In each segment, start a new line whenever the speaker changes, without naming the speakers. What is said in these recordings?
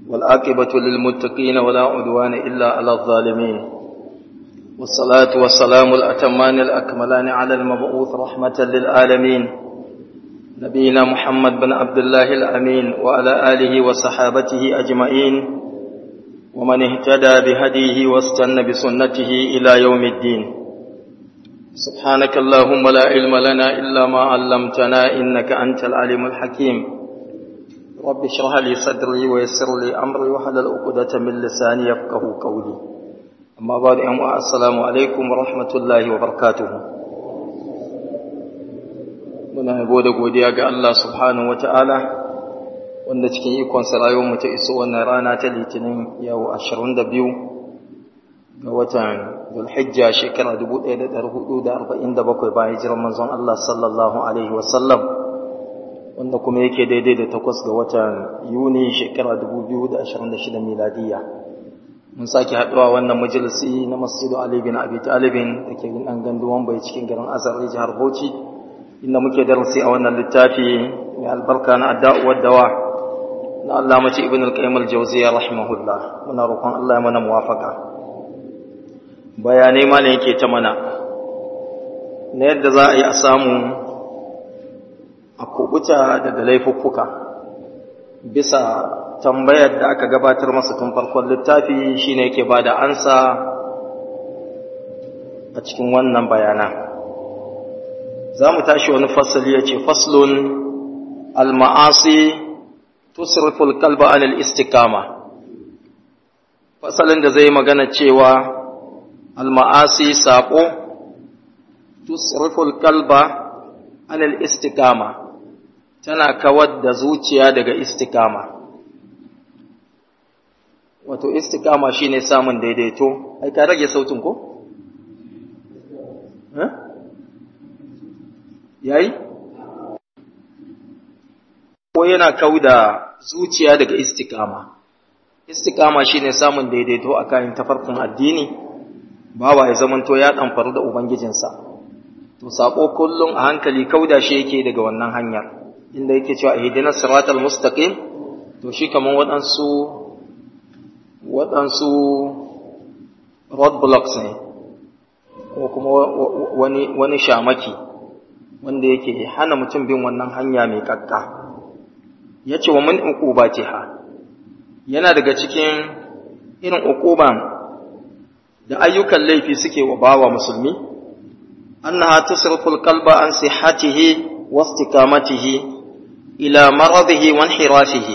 والعاقبة للمتقين ولا عدوان إلا على الظالمين والصلاة والسلام الأتمان الأكملان على المبعوث رحمة للعالمين نبينا محمد بن عبد الله الأمين وعلى آله وصحابته أجمعين ومن اهتدى بهديه واستنى بسنته إلى يوم الدين سبحانك اللهم لا علم لنا إلا ما علمتنا إنك أنت العليم الحكيم رب اشرح لي صدري ويسر لي أمري وحلل عقدة من لساني يفقه قولي أما بعد السلام عليكم ورحمة الله وبركاته muna yabo da godiya ga Allah subhanahu ta'ala wanda cikin ikon mu ta iso wannan rana ta litinin yau 22 ga watan Zulhijja shekara 1447 bayan hijirar manzon Allah sallallahu alaihi wasallam wanda kuma yake daidai da takwas ga watan Yuni shekara 2026 miladiya mun sake haɗuwa wannan majalisi na Masjidu Ali bin Abi Talib da ke nan ganduwan bai cikin garin Azar jihar Bauchi inda muke darasi a wannan littafi mai albarka na adda'uwar dawa na Allah mace ibn al-qayyim al-jawziyya rahimahullah muna roƙon Allah ya mana muwafaka bayanai ma ne yake ta mana na yadda za a yi a samu a kubuta daga laifuffuka bisa tambayar da aka gabatar masa tun farkon littafi shine yake bada ansa a cikin wannan bayanan za mu tashi wani fasali ya ce faslun al-ma'asi tusriful kalba anil istikama fasalin da zai magana cewa al-ma'asi saƙo tusriful kalba anil istikama tana kawar da zuciya daga istikama wato istikama shine samun daidaito ai ka rage sautin ko? Eh? yayi ko yana kauda zuciya daga istikama istikama shine samun daidaito a kayan tafarkin addini bawa ya zamanto ya damfaru da ubangijinsa to sako kullum a hankali kauda shi yake daga wannan hanyar inda yake cewa ihdinas siratal mustaqim to shi kaman waɗansu waɗansu road blocks ne ko kuma wani wani shamaki wanda yake hana mutum bin wannan hanya mai kakka ya ce wa min uqubatiha yana daga cikin irin uquban da ayyukan laifi suke wa bawa musulmi annaha tusriful qalba an sihhatihi wa istiqamatihi ila maradihi wa inhirafihi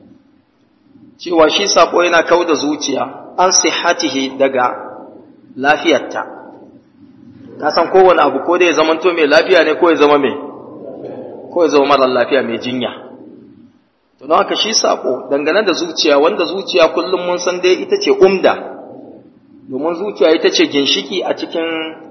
cewa shi sako yana kauda zuciya an sihhatihi daga lafiyarta ka san kowane abu ko da ya zama to mai lafiya ne ko ya zama mai ko ya zama mara lafiya mai jinya to don haka shi sako dangane da zuciya wanda zuciya kullum mun san dai ita ce umda domin zuciya ita ce ginshiki a cikin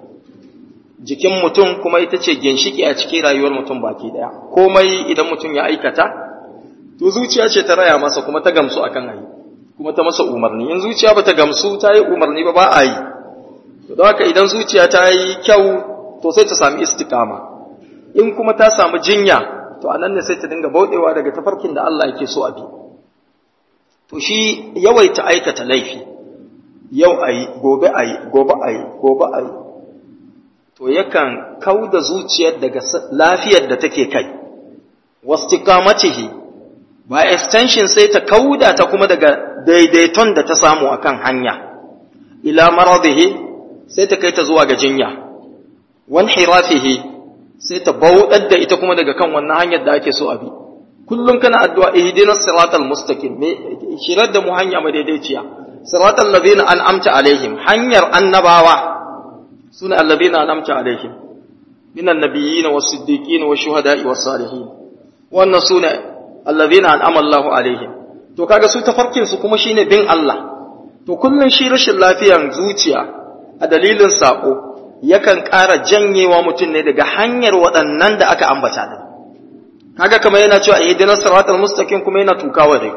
jikin mutum kuma ita ce ginshiki a cikin rayuwar mutum baki daya komai idan mutum ya aikata to zuciya ce ta raya masa kuma ta gamsu akan ayi kuma ta masa umarni in zuciya ba ta gamsu ta yi umarni ba ba a yi don haka idan zuciya ta yi kyau to sai ta sami istikama in kuma ta samu jinya to a nan ne sai ta dinga bauɗewa daga tafarkin da Allah yake so a bi to shi yawaita aikata laifi yau a yi gobe a yi gobe a yi gobe a yi to yakan kau da zuciyar daga lafiyar da take kai wastiqamatihi ba extension sai ta kauda ta kuma daga daidaiton da ta samu akan hanya ila maradihi sai ta kai ta zuwa ga jinya wan hirafihi sai ta bauɗar da ita kuma daga kan wannan hanyar da ake so a bi kullum kana addu'a ihdinas siratal mustaqim me shirar da mu hanya madaidaiciya siratal ladina an'amta alaihim hanyar annabawa sune alladina an'amta alaihim minan nabiyyin was siddiqin was shuhada'i was salihin wannan sune alladina an'ama Allahu alaihim to kaga su tafarkin su kuma shine bin Allah to kullun shi rashin lafiyan zuciya a dalilin saƙo yakan ƙara janyewa mutum ne daga hanyar waɗannan da aka ambata da kaga kamar yana cewa ihdinas siratal mustaqim kuma yana tukawa dai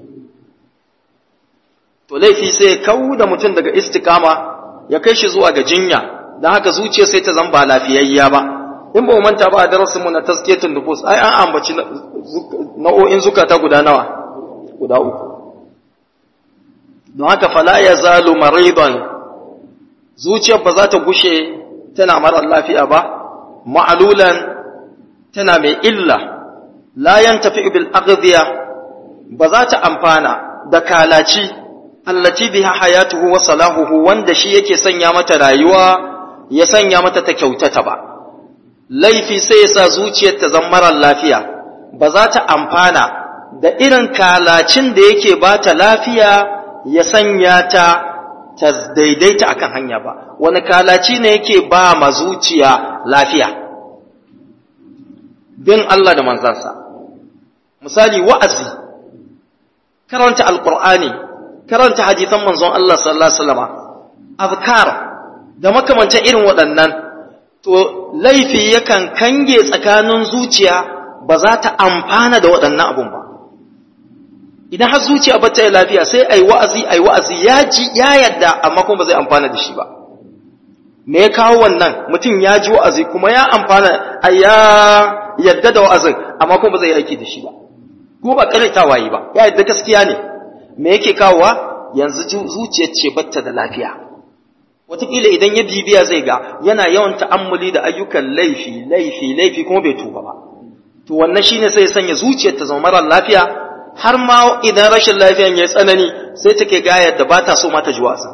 to laifi sai ya kawo da mutum daga istikama ya kai shi zuwa ga jinya dan haka zuciya sai ta zama ba lafiyayya ba in ba mu manta ba a darasin mu na tazkiyatun nufus ai an ambaci nau'o'in zukata guda nawa guda uku don haka fala ya zalu maridan zuciyar ba za ta gushe tana marar lafiya ba ma'alulan tana mai illa la yantafi bil aghdiya ba za ta amfana da kalaci allati biha hayatuhu wa salahuhu wanda shi yake sanya mata rayuwa ya sanya mata ta kyautata ba laifi sai ya sa zuciyar ta zama marar lafiya ba za ta amfana da irin kalacin da yake ba ta lafiya ya sanya ta ta daidaita akan hanya ba wani kalaci ne yake ba ma zuciya lafiya bin Allah da manzansa misali wa'azi karanta alqur'ani karanta hadisan manzon Allah sallallahu alaihi wasallam azkar da makamantan irin waɗannan to laifi yakan kange tsakanin zuciya ba za ta amfana da waɗannan abun ba idan har zuciya ba ta yi lafiya sai ai wa'azi ai wa'azi ya ji ya yadda amma kuma ba zai amfana da shi ba me ya kawo wannan mutum ya ji wa'azi kuma ya amfana ya yadda da wa'azin amma kuma ba zai aiki da shi ba kuma ba karitawa yi ba ya yadda gaskiya ne me yake kawowa yanzu zuciyar ce batta da lafiya wataƙila idan ya bibiya zai ga yana yawan ta'ammuli da ayyukan laifi laifi laifi kuma bai tuba ba to wannan shine sai ya sanya zuciyar ta zama mara lafiya har ma idan rashin lafiyan ya tsanani sai take ga yadda ba ta so ma ta ji wasa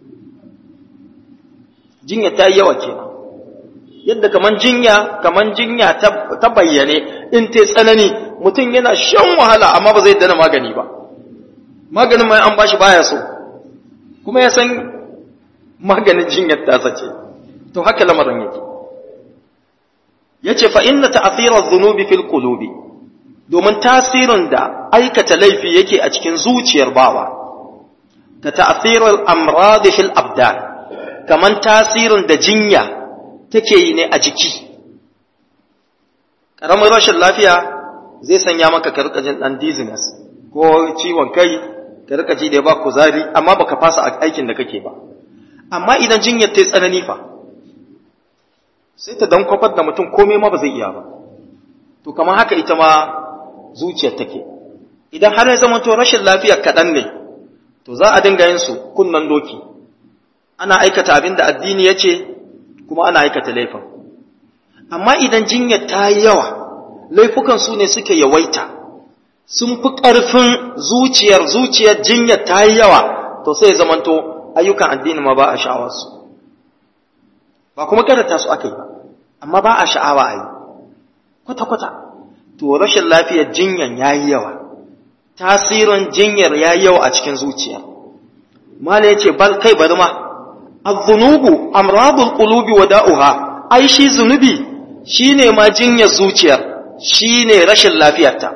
jinya ta yi yawa kenan yadda kaman jinya kaman jinya ta bayyane in ta tsanani mutum yana shan wahala amma ba zai dana magani ba maganin mai an bashi baya so kuma ya san maganin jinyar tasa ce to haka lamarin yake yace fa inna ta'thira dhunubi fil qulubi domin tasirin da aikata laifi yake a cikin zuciyar bawa ka ta'thirul amrad fil abdan kaman tasirin da jinya take yi ne a jiki karamin rashin lafiya zai sanya maka ka rika jin dan dizziness ko ciwon kai ka rika ji da ba kuzari amma baka fasa aikin da kake ba amma idan jinyar ta yi tsanani fa sai ta dan kwafar da mutum komai ma ba zai iya ba to kamar haka ita ma zuciyar take idan har ya zama to rashin lafiya kaɗan ne to za a dinga yin su kunnan doki ana aikata abin da addini ya ce kuma ana aikata laifin amma idan jinyar ta yi yawa laifukan su ne suke yawaita sun fi ƙarfin zuciyar zuciyar jinyar ta yi yawa to sai ya zamanto ayyukan addini ma ba a sha'awarsu ba kuma karanta su aka yi ba amma ba a sha'awa a yi kwata-kwata to rashin lafiyar jinyan ya yi yawa tasirin jinyar ya yi yawa a cikin zuciya mala ya ce bal kai bari ma azunubu amradul qulubi wa da'uha ai shi zunubi shine ma jinyar zuciyar shine rashin lafiyarta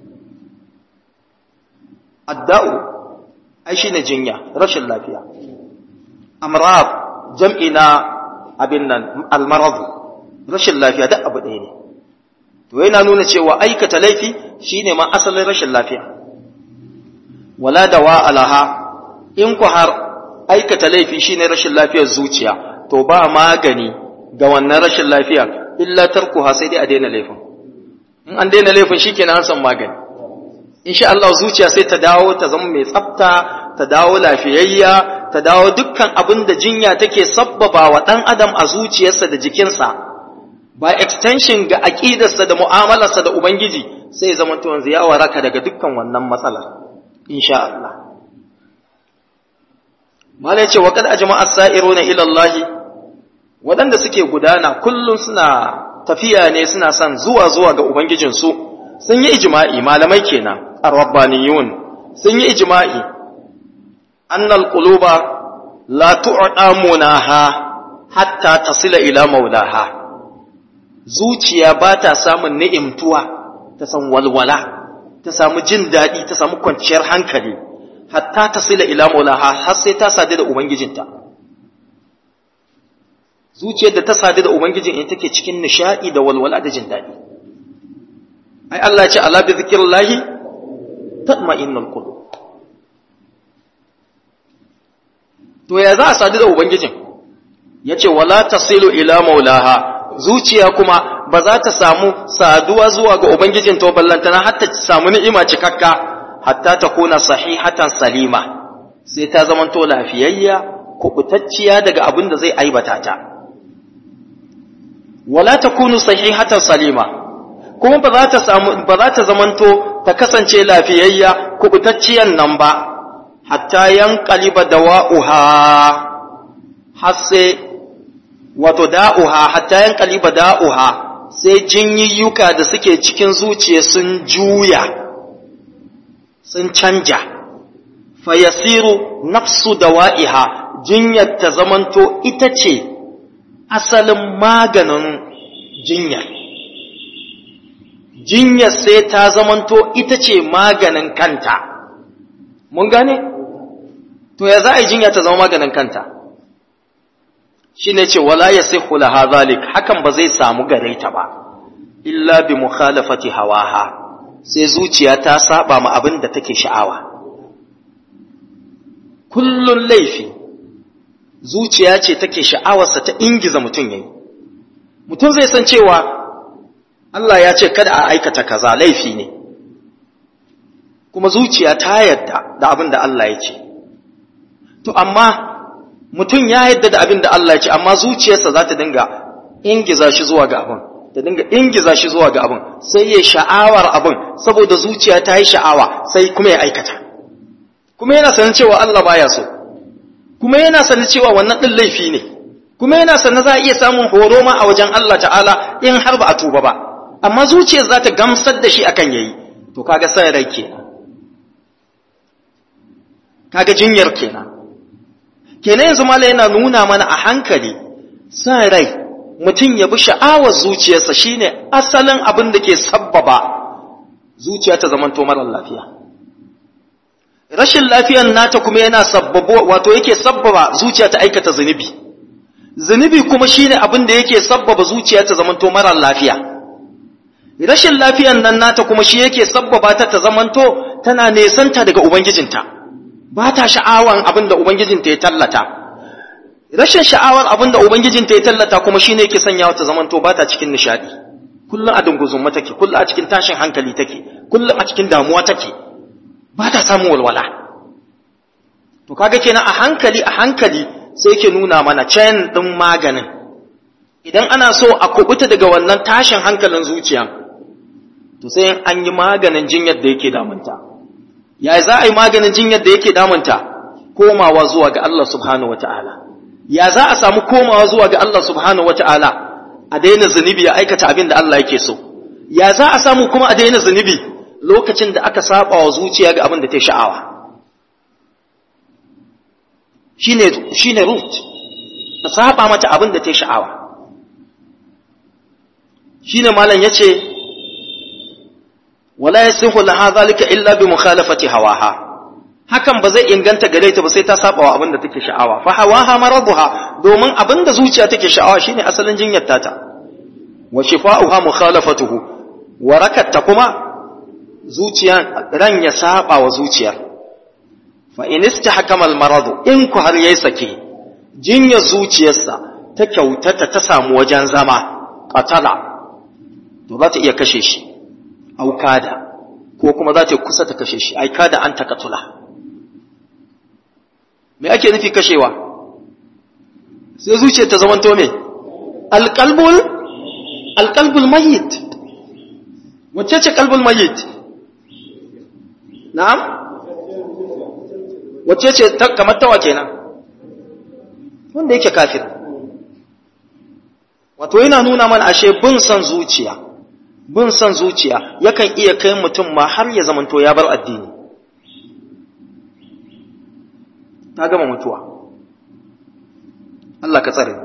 adda'u ai shine jinya rashin lafiya amrad jam'i na abin nan almarad rashin lafiya duk abu ɗaya ne to yana nuna cewa aikata laifi shine ma asalin rashin lafiya wala dawa alaha in ku har aikata laifi shine rashin lafiyar zuciya to ba magani ga wannan rashin lafiya illa tarkuha sai dai a daina laifin in an daina laifin shikenan an san magani insha Allah zuciya sai ta dawo ta zama mai tsafta ta dawo lafiyayya ta dawo dukkan abin da jinya take sabbaba wa ɗan adam a zuciyarsa da jikinsa ba extension ga aƙidarsa da mu'amalarsa da ubangiji sai zama to yanzu ya waraka daga dukkan wannan matsalar insha Allah mala yace wa kad ajma'a as-sa'iruna ila Allah waɗanda suke gudana kullum suna tafiya ne suna son zuwa zuwa ga ubangijinsu sun yi ijma'i malamai kenan ar-rabbaniyun sun yi ijma'i أن القلوب لا تعطى مناها حتى تصل إلى مولاها zuciya ba ta samun ni'imtuwa ta san walwala ta samu jin daɗi ta samu kwanciyar hankali hatta ta sila ila maulaha har sai ta sadu da ubangijinta zuciyar da ta sadu da ubangijin in take cikin nishaɗi da walwala da jin daɗi ai Allah ya ce ala bi zikrillahi tatma'innul qulub to ya za a sadu da ubangijin ya ce wala tasilu ila maulaha zuciya kuma ba za ta samu saduwa zuwa ga ubangijin to ballantana hatta ta samu ni'ima cikakka hatta ta kuna sahihatan salima sai ta zamanto lafiyayya kubutacciya daga abin da zai aibata ta wala takunu sahihatan salima kuma ba za ta samu ba za ta zamanto ta kasance lafiyayya kubutacciyan nan ba hatta yanqaliba dawa'uha har sai wato da'uha hatta yanqaliba da'uha sai jinyiyyuka da suke cikin zuciya sun juya sun canja fayasiru nafsu dawa'iha jinyar ta zamanto ita ce asalin maganin jinyar jinyar sai ta zamanto ita ce maganin kanta mun gane to ya za a yi jinya ta zama maganin kanta shi ne ce wala ya sai hulaha zalik hakan ba zai samu gare ta ba illa bi mukhalafati hawaha sai zuciya ta saba ma abin da take sha'awa kullun laifi zuciya ce take sha'awarsa ta ingiza mutum yayi mutum zai san cewa Allah ya ce kada a aikata kaza laifi ne kuma zuciya ta yadda da abin da Allah ya ce to amma mutum ya yadda da abin da Allah ya ce amma zuciyarsa za ta dinga ingiza shi zuwa ga abin ta dinga ingiza shi zuwa ga abin sai ya sha'awar abin saboda zuciya ta yi sha'awa sai kuma ya aikata kuma yana sanin cewa Allah baya so kuma yana sanin cewa wannan din laifi ne kuma yana sanin za a iya samun horo ma a wajen Allah ta'ala in har ba a tuba ba amma zuciyar za ta gamsar da shi akan yayi to kaga sai rai kenan kaga jinyar kenan kenan yanzu mala yana nuna mana a hankali san rai mutum ya bi sha'awar zuciyarsa shine asalin abin da ke sabbaba zuciya ta zamanto marar lafiya rashin lafiyan nata kuma yana sabbabo wato yake sabbaba zuciya ta aikata zunubi zunubi kuma shine abin da yake sabbaba zuciya ta zamanto marar lafiya rashin lafiyan nan nata kuma shi yake sabbaba ta ta zamanto tana nesanta daga ubangijinta ba ta sha'awan abin da ubangijinta ya tallata rashin sha'awar abin da ubangijinta ya tallata kuma shine yake sanyawa ta zamanto ba ta cikin nishadi kullum a dunguzumma take kullum a cikin tashin hankali take kullum a cikin damuwa take ba ta samun walwala to kaga kenan a hankali a hankali sai yake nuna mana chain din maganin idan ana so a kubuta daga wannan tashin hankalin zuciya to sai an yi maganin jinyar da yake damunta ya za a yi maganin jinyar da yake damunta komawa zuwa ga Allah subhanahu wataala ya za a samu komawa zuwa ga Allah subhanahu wataala a daina zunubi ya aikata abin da Allah yake so ya za a samu kuma a daina zunubi lokacin da aka saba wa zuciya ga abin da ta sha'awa shine shine root a saba mata abin da ta sha'awa shine malam yace wala yasihu laha zalika illa bi mukhalafati hawaha hakan ba zai inganta gare ta ba sai ta saba wa abin da take sha'awa fa hawaha maraduha domin abin da zuciya take sha'awa shine asalin jinyar tata wa shifa'uha mukhalafatuhu warakatta kuma zuciya ran ya saba wa zuciyar fa in istahkama al maradu in ku har yayi sake jinyar zuciyarsa ta kyautata ta samu wajen zama qatala to za ta iya kashe shi au kada ko kuma za ta kusa ta kashe shi ai kada an takatula me ake nufi kashewa sai zuciya ta zamanto me alqalbul alqalbul mayyit wacce ce qalbul mayyit na'am wacce ce kamar tawa kenan wanda yake kafir wato yana nuna mana ashe bin son zuciya bin son zuciya yakan iya kai mutum ma har ya zamanto ya bar addini ta gama mutuwa Allah ka tsare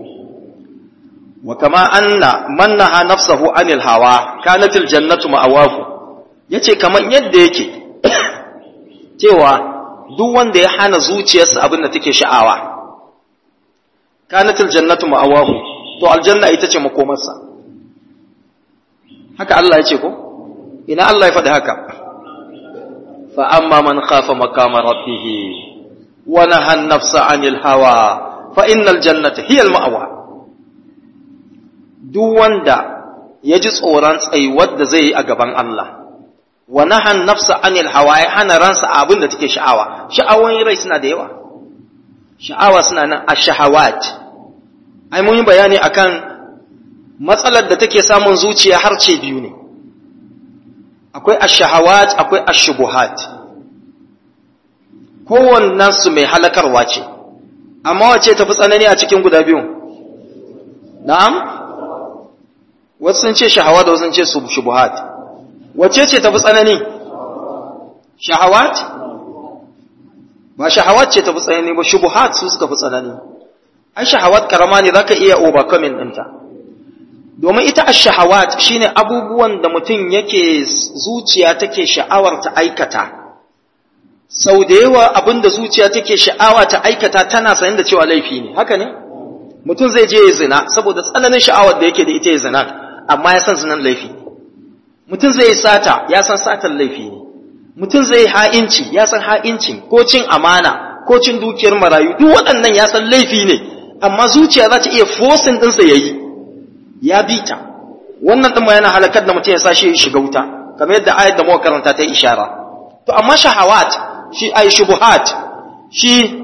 wa kama anna man naha nafsahu anil hawa kanatil jannatu ma'awahu yace kaman yadda yake cewa duk wanda ya hana zuciyarsa abin da take sha'awa kanatil jannatu ma'awahu to aljanna ita ce makomarsa haka Allah ya ce ko ina Allah ya faɗi haka fa amma man khafa maqama rabbih wa naha an-nafsa 'anil hawa fa innal jannata hiya al-ma'wa duk wanda ya ji tsoron tsayuwar da zai yi a gaban Allah wa nahan nafsa anil hawa ya hana ransa abin da take sha'awa sha'awoyin rai suna da yawa sha'awa suna nan ash-shahawat ai mun yi bayani akan matsalar da take samun zuciya har ce biyu ne akwai ash-shahawat akwai ash-shubuhat kowannen su mai halakarwa ce amma wace tafi tsanani a cikin guda biyun na'am wasu sun ce shahawat wasu sun ce shubuhat wace ce tafi tsanani shahawat ba shahawat ce tafi tsanani ba shubuhat su suka fi tsanani ai shahawat karama ne zaka iya overcoming ɗinta domin ita ash-shahawat shine abubuwan da mutum yake zuciya take sha'awar ta aikata sau da yawa abin da zuciya take sha'awa ta aikata tana sanin da cewa laifi ne haka ne mutum zai je ya zina saboda tsananin sha'awar da yake da ita ya zina amma ya san zinan laifi ne mutum zai yi sata ya san satan laifi ne mutum zai yi ha'inci ya san ha'incin ko cin amana ko cin dukiyar marayu duk waɗannan ya san laifi ne amma zuciya za ta iya fosin ɗinsa ya yi ya bi ta wannan ɗin ma yana halakar da mutum ya sa shi shiga wuta kamar yadda ayat da muka karanta ta ishara to amma shahawat shi ay shubuhat shi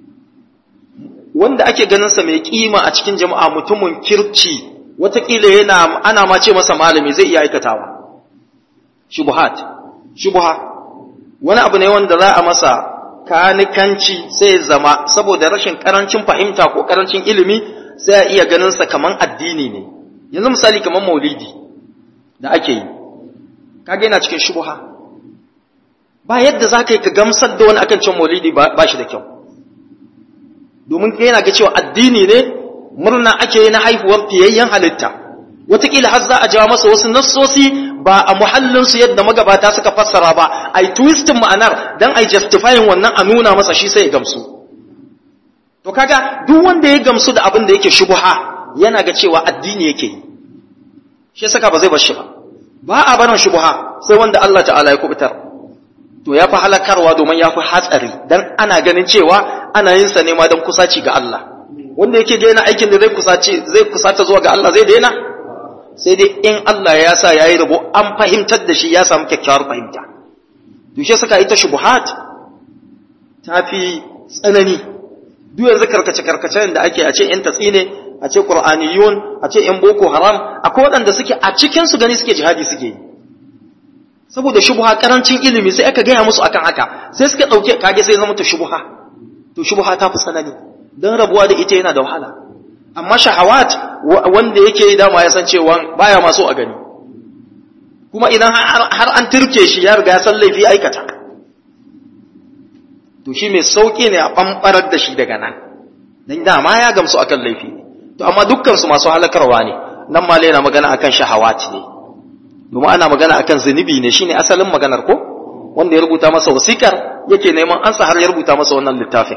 wanda ake ganin sa mai kima a cikin jama'a mutumin kirci watakila yana ana ma ce masa malami zai iya aikatawa shubuhat shubuha wani abu ne wanda za a masa kanikanci sai zama saboda rashin karancin fahimta ko karancin ilimi sai a iya ganin sa kaman addini ne yanzu misali kaman maulidi da ake yi kage yana cikin shubuha ba yadda za ka yi ka gamsar da wani akan cin maulidi ba shi da kyau domin ka yana ga cewa addini ne murna ake yi na haihuwar fiyayyen halitta wataƙila har za a jawo masa wasu nassosi ba a muhallinsu yadda magabata suka fassara ba a yi twistin ma'anar don a yi justifying wannan a nuna masa shi sai ya gamsu to kaga duk wanda ya gamsu da abin da yake shubuha yana ga cewa addini yake yi shi saka ba zai bar shi ba ba a barin shubuha sai wanda Allah ta'ala ya kubutar to ya fi halakarwa domin ya fi hatsari dan ana ganin cewa ana yin sa ne ma don kusaci ga Allah wanda yake daina aikin da zai kusaci zai kusata zuwa ga Allah zai daina sai dai in Allah ya sa yayi rabo an fahimtar da shi ya samu kyakkyawar fahimta to shi saka ita shubuhat ta fi tsanani duk yanzu karkace karkacen da ake a ce yan tatsi ne a ce qur'aniyun a ce yan boko haram akwai waɗanda suke a cikin su gani suke jihadi suke yi saboda shubha karancin ilimi sai aka gaya musu akan haka sai suka dauke kage sai zama to shubha to shubha ta fi sanani dan rabuwa da ita yana da wahala amma shahawat wanda yake dama ya san cewa baya ma so a gani kuma idan har an turke shi ya riga ya san laifi aikata to shi mai sauki ne a bambarar da shi daga nan dan dama ya gamsu akan laifi ne to amma dukkan su masu halakarwa ne nan ma yana magana akan shahawat ne domin ana magana akan zunubi ne shine asalin maganar ko wanda ya rubuta masa wasikar yake neman ansa har ya rubuta masa wannan littafin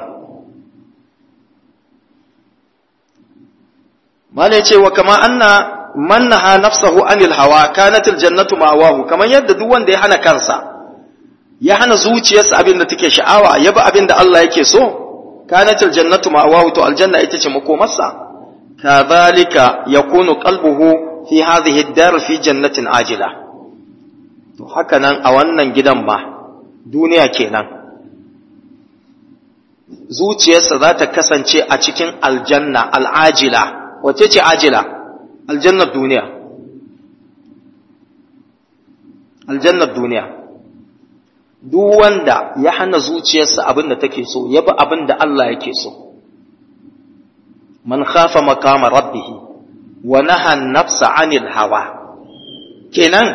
mala yace wa kama anna man naha nafsahu anil hawa kanat aljannatu ma'awahu kaman yadda duk wanda ya hana kansa ya hana zuciyarsa abin da take sha'awa ya bi abin da Allah yake so kanat aljannatu ma'awahu to aljanna ita ce makomarsa kadhalika yakunu qalbuhu fi hadhihi ad-dar fi jannatin ajila to haka nan a wannan gidan ba duniya kenan zuciyarsa za ta kasance a cikin aljanna al'ajila wace ce ajila aljannar duniya aljannar duniya duk wanda ya hana zuciyarsa abin da take so ya bi abin da Allah yake so man khafa makama rabbih wa naha nafsa anil hawa kenan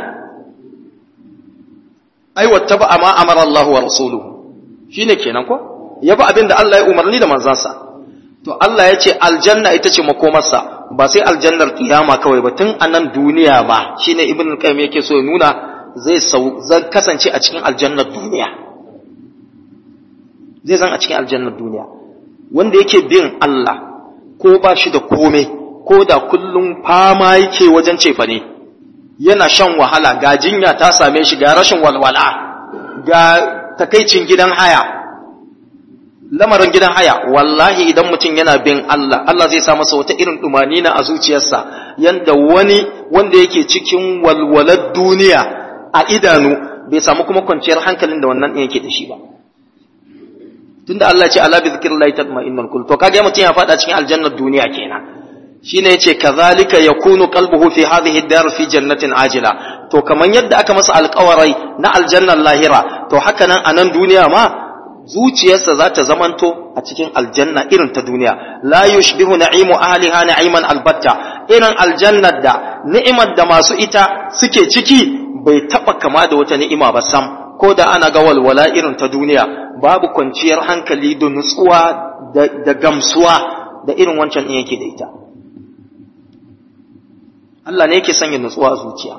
ai wattaba ma amara Allah wa rasuluhu shine kenan ko ya bi abin da Allah ya umarni da manzansa to Allah ya ce aljanna ita ce makomarsa ba sai aljannar kiyama kawai ba tun a nan duniya ba shine ibn qayyim yake so ya nuna zai sau zan kasance a cikin aljannar duniya zai zan a cikin aljannar duniya wanda yake bin Allah ko ba shi da komai ko da kullum fama yake wajen cefa ne yana shan wahala ga jinya ta same shi ga rashin walwala ga takaicin gidan haya lamarin gidan haya wallahi idan mutum yana bin Allah Allah zai sa masa wata irin na a zuciyarsa yanda wani wanda yake cikin walwalar duniya a idanu bai samu kuma kwanciyar hankalin da wannan ɗin yake da shi ba tunda Allah ya ce ala bi zikrillahi tatma'innul qulub to kage mutum ya fada cikin aljannar duniya kenan shine yace kazalika yakunu qalbuhu fi hadhihi ad-dar fi jannatin ajila to kaman yadda aka masa alƙawarai na aljannar lahira to haka nan a nan duniya ma zuciyarsa za ta zamanto a cikin aljanna irin ta duniya la yushbihu na'imu ahliha na'iman albatta irin aljannar da ni'imar da masu ita suke ciki bai taba kama da wata ni'ima ba sam ko da ana ga walwala irin ta duniya babu kwanciyar hankali da nutsuwa da gamsuwa da irin wancan din yake da ita Allah ne yake sanya nutsuwa a zuciya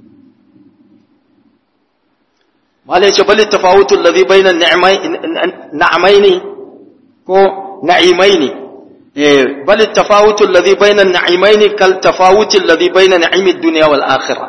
mala yace bal tafawutu alladhi bayna an-na'mayn ko na'imaini eh bal tafawutu alladhi bayna an-na'imayn kal tafawuti alladhi bayna na'imi ad-dunya wal akhirah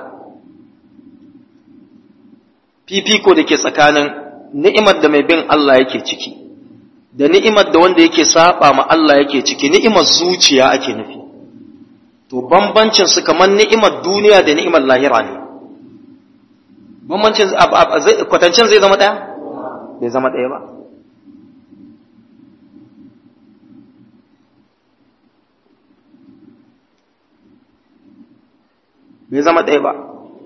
fifiko da ke tsakanin ni'imar da mai bin Allah yake ciki da ni'imar da wanda yake saba ma Allah yake ciki ni'imar zuciya ake nufi to bambancin su kamar ni'imar duniya da ni'imar lahira ne bambancin kwatancin zai zama ɗaya bai zama ɗaya ba bai zama ɗaya ba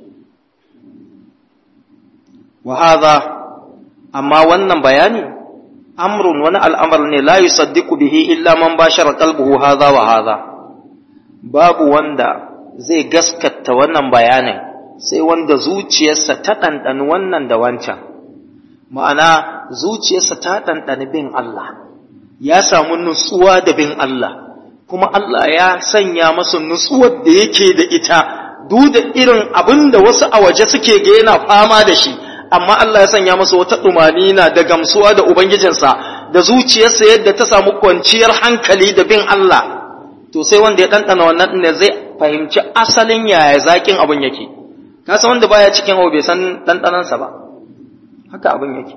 wa hadha amma wannan bayani amrun wani al'amar ne la yusaddiqu bihi illa man bashara qalbuhu hadha wa hadha babu wanda zai gaskata wannan bayanin sai wanda zuciyarsa ta ɗanɗani wannan da wancan ma'ana zuciyarsa ta ɗanɗani bin Allah ya samu nutsuwa da bin Allah kuma Allah ya sanya masa nutsuwar da yake da ita duk da irin abin da wasu a waje suke ga yana fama da shi amma Allah ya sanya masa wata ɗumanina da gamsuwa da Ubangijinsa da zuciyarsa yadda ta samu kwanciyar hankali da bin Allah to sai wanda ya ɗanɗana wannan ne zai fahimci asalin yaya zaƙin abin yake ka san wanda baya cikin abu bai san ɗanɗanansa ba haka abin yake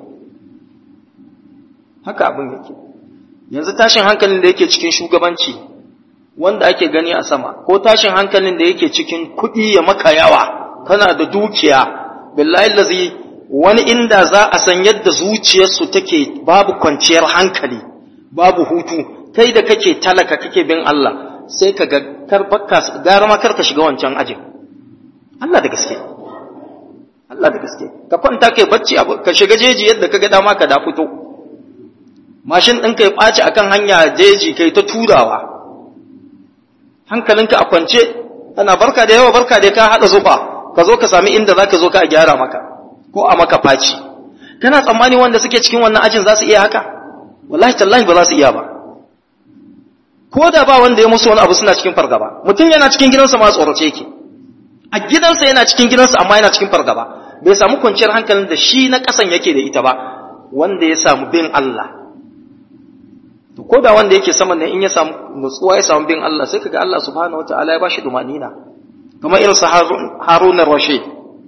haka abin yake yanzu tashin hankalin da yake cikin shugabanci wanda ake gani a sama ko tashin hankalin da yake cikin kuɗi ya maka yawa kana da dukiya billahi lazi wani inda za a san yadda zuciyarsu take babu kwanciyar hankali babu hutu kai da kake talaka kake bin Allah sai ka ga karbaka gara ma karka shiga wancan ajin Allah da gaske Allah da gaske ka kwanta kai bacci ka shiga jeji yadda ka ga dama ka da fito mashin ɗin kai ɓaci akan hanya jeji kai ta turawa hankalinka a kwance ana barka da yawa barka da ka haɗa zufa ka zo ka sami inda za ka zo ka a gyara maka ko a maka faci kana tsammani wanda suke cikin wannan ajin za su iya haka wallahi tallahi ba za su iya ba ko da ba wanda ya musu wani abu suna cikin fargaba mutum yana cikin gidansa ma tsorace yake a gidansa yana cikin gidansa amma yana cikin fargaba bai samu kwanciyar hankalin da shi na ƙasan yake da ita ba wanda ya samu bin Allah to ko da wanda yake saman ne in ya samu nutsuwa ya samu bin Allah sai kaga Allah subhanahu wataala ya bashi dumanina kamar irin sa Harun ar-Rashid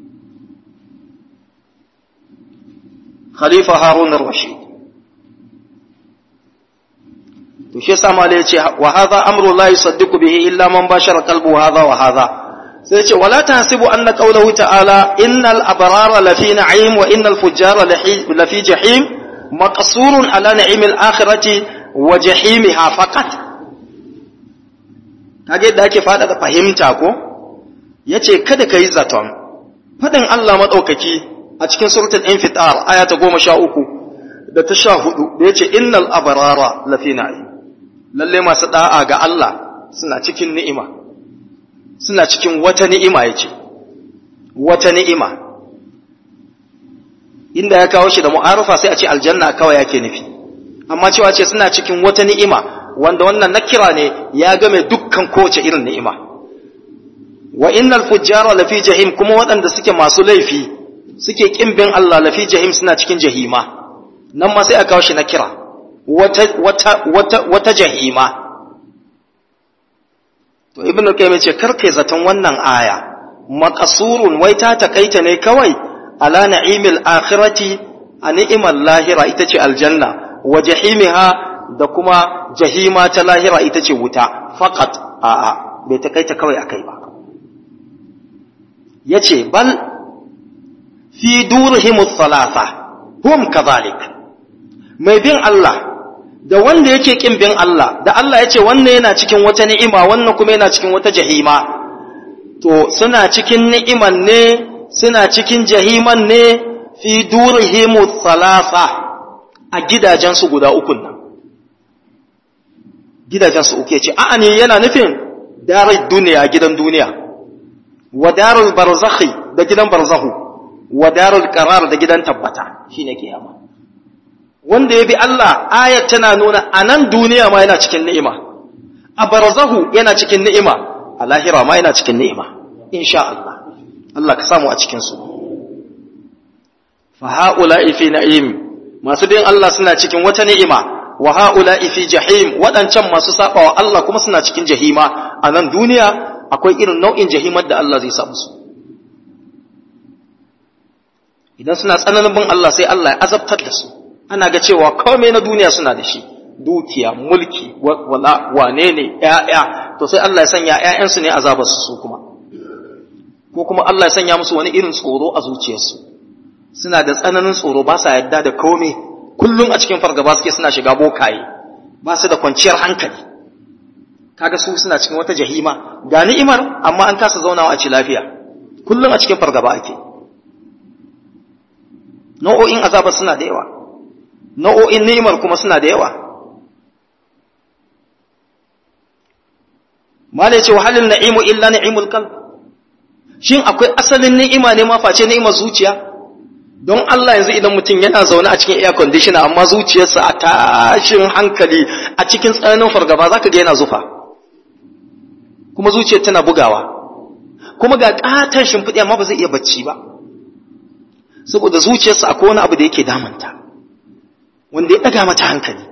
Khalifa Harun ar-Rashid to shi yasa mala yace wa hadha amru la yusaddiqu bihi illa man bashara qalbu hadha wa hadha sai yace wala tahsibu anna qawluhu ta'ala innal abrara lafi na'im wa innal fujjara lafi jahim maqsurun ala na'imil akhirati wa jahimiha faqat kage yadda ake fada da fahimta ko yace kada kai zaton fadin Allah madaukaki a cikin suratul infitar aya ta 13 da ta 14 da yace innal abrara lafi na'im lalle masu da'a ga Allah suna cikin ni'ima suna cikin wata ni'ima yace wata ni'ima inda ya kawo shi da mu'arufa sai a ce aljanna kawai yake nufi amma cewa ce suna cikin wata ni'ima wanda wannan nakira ne ya game dukkan kowace irin ni'ima wa innal fujjara lafi jahim kuma waɗanda suke masu laifi suke kimbin Allah lafi jahim suna cikin jahima nan ma sai a kawo shi nakira wata wata wata wata jahima to ibnu qayyim ce karkai zaton wannan aya maqsurun wai ta takaita ne kawai ala na'imil akhirati a ni'imar lahira ita ce aljanna wa jahimiha da kuma jahima ta lahira ita ce wuta faqat a'a bai takaita kawai akai ba yace bal fi durhimus salasa hum kadhalik mai bin Allah da wanda yake kin bin Allah da Allah ya ce wannan yana cikin wata ni'ima wannan kuma yana cikin wata jahima to suna cikin ni'iman ne suna cikin jahiman ne fi durhimus salasa a gidajensu guda ukun nan gidajensu uku ce a'a ne yana nufin darar duniya gidan duniya wa darul barzakhi da gidan barzahu wa darul qarar da gidan tabbata shine kiyama wanda ya bi Allah ayat tana nuna a nan duniya ma yana cikin ni'ima a barzahu yana cikin ni'ima a lahira ma yana cikin ni'ima insha Allah Allah ka samu a cikin su fa haula'i fi na'im masu bin Allah suna cikin wata ni'ima wa haula'i fi jahim wadancan masu sabawa Allah kuma suna cikin jahima a nan duniya akwai irin nau'in jahimar da Allah zai sa musu idan suna tsananin bin Allah sai Allah ya azabtar da su ana ga cewa komai na duniya suna da shi dukiya mulki wala wane ne ƴaƴa to sai Allah ya sanya ƴaƴansu ne azabar su kuma ko kuma Allah ya sanya musu wani irin tsoro a zuciyarsu suna da tsananin tsoro ba sa yadda da komai kullum a cikin fargaba suke suna shiga bokaye ba su da kwanciyar hankali kaga su suna cikin wata jahima ga ni'imar amma an kasa zaunawa a ci lafiya kullum a cikin fargaba ake nau'o'in azabar suna da yawa nau'o'in ni'imar kuma suna da yawa mala ce wahalin na'imu illa ni'imul qalb shin akwai asalin ni'ima ne ma face ni'imar zuciya don Allah yanzu idan mutum yana zaune a cikin air conditioner amma zuciyarsa a tashin hankali a cikin tsananin fargaba zaka ga yana zufa kuma zuciyar tana bugawa kuma ga katon shimfiɗi amma ba zai iya bacci ba saboda zuciyarsa akwai wani abu da yake damanta wanda ya ɗaga mata hankali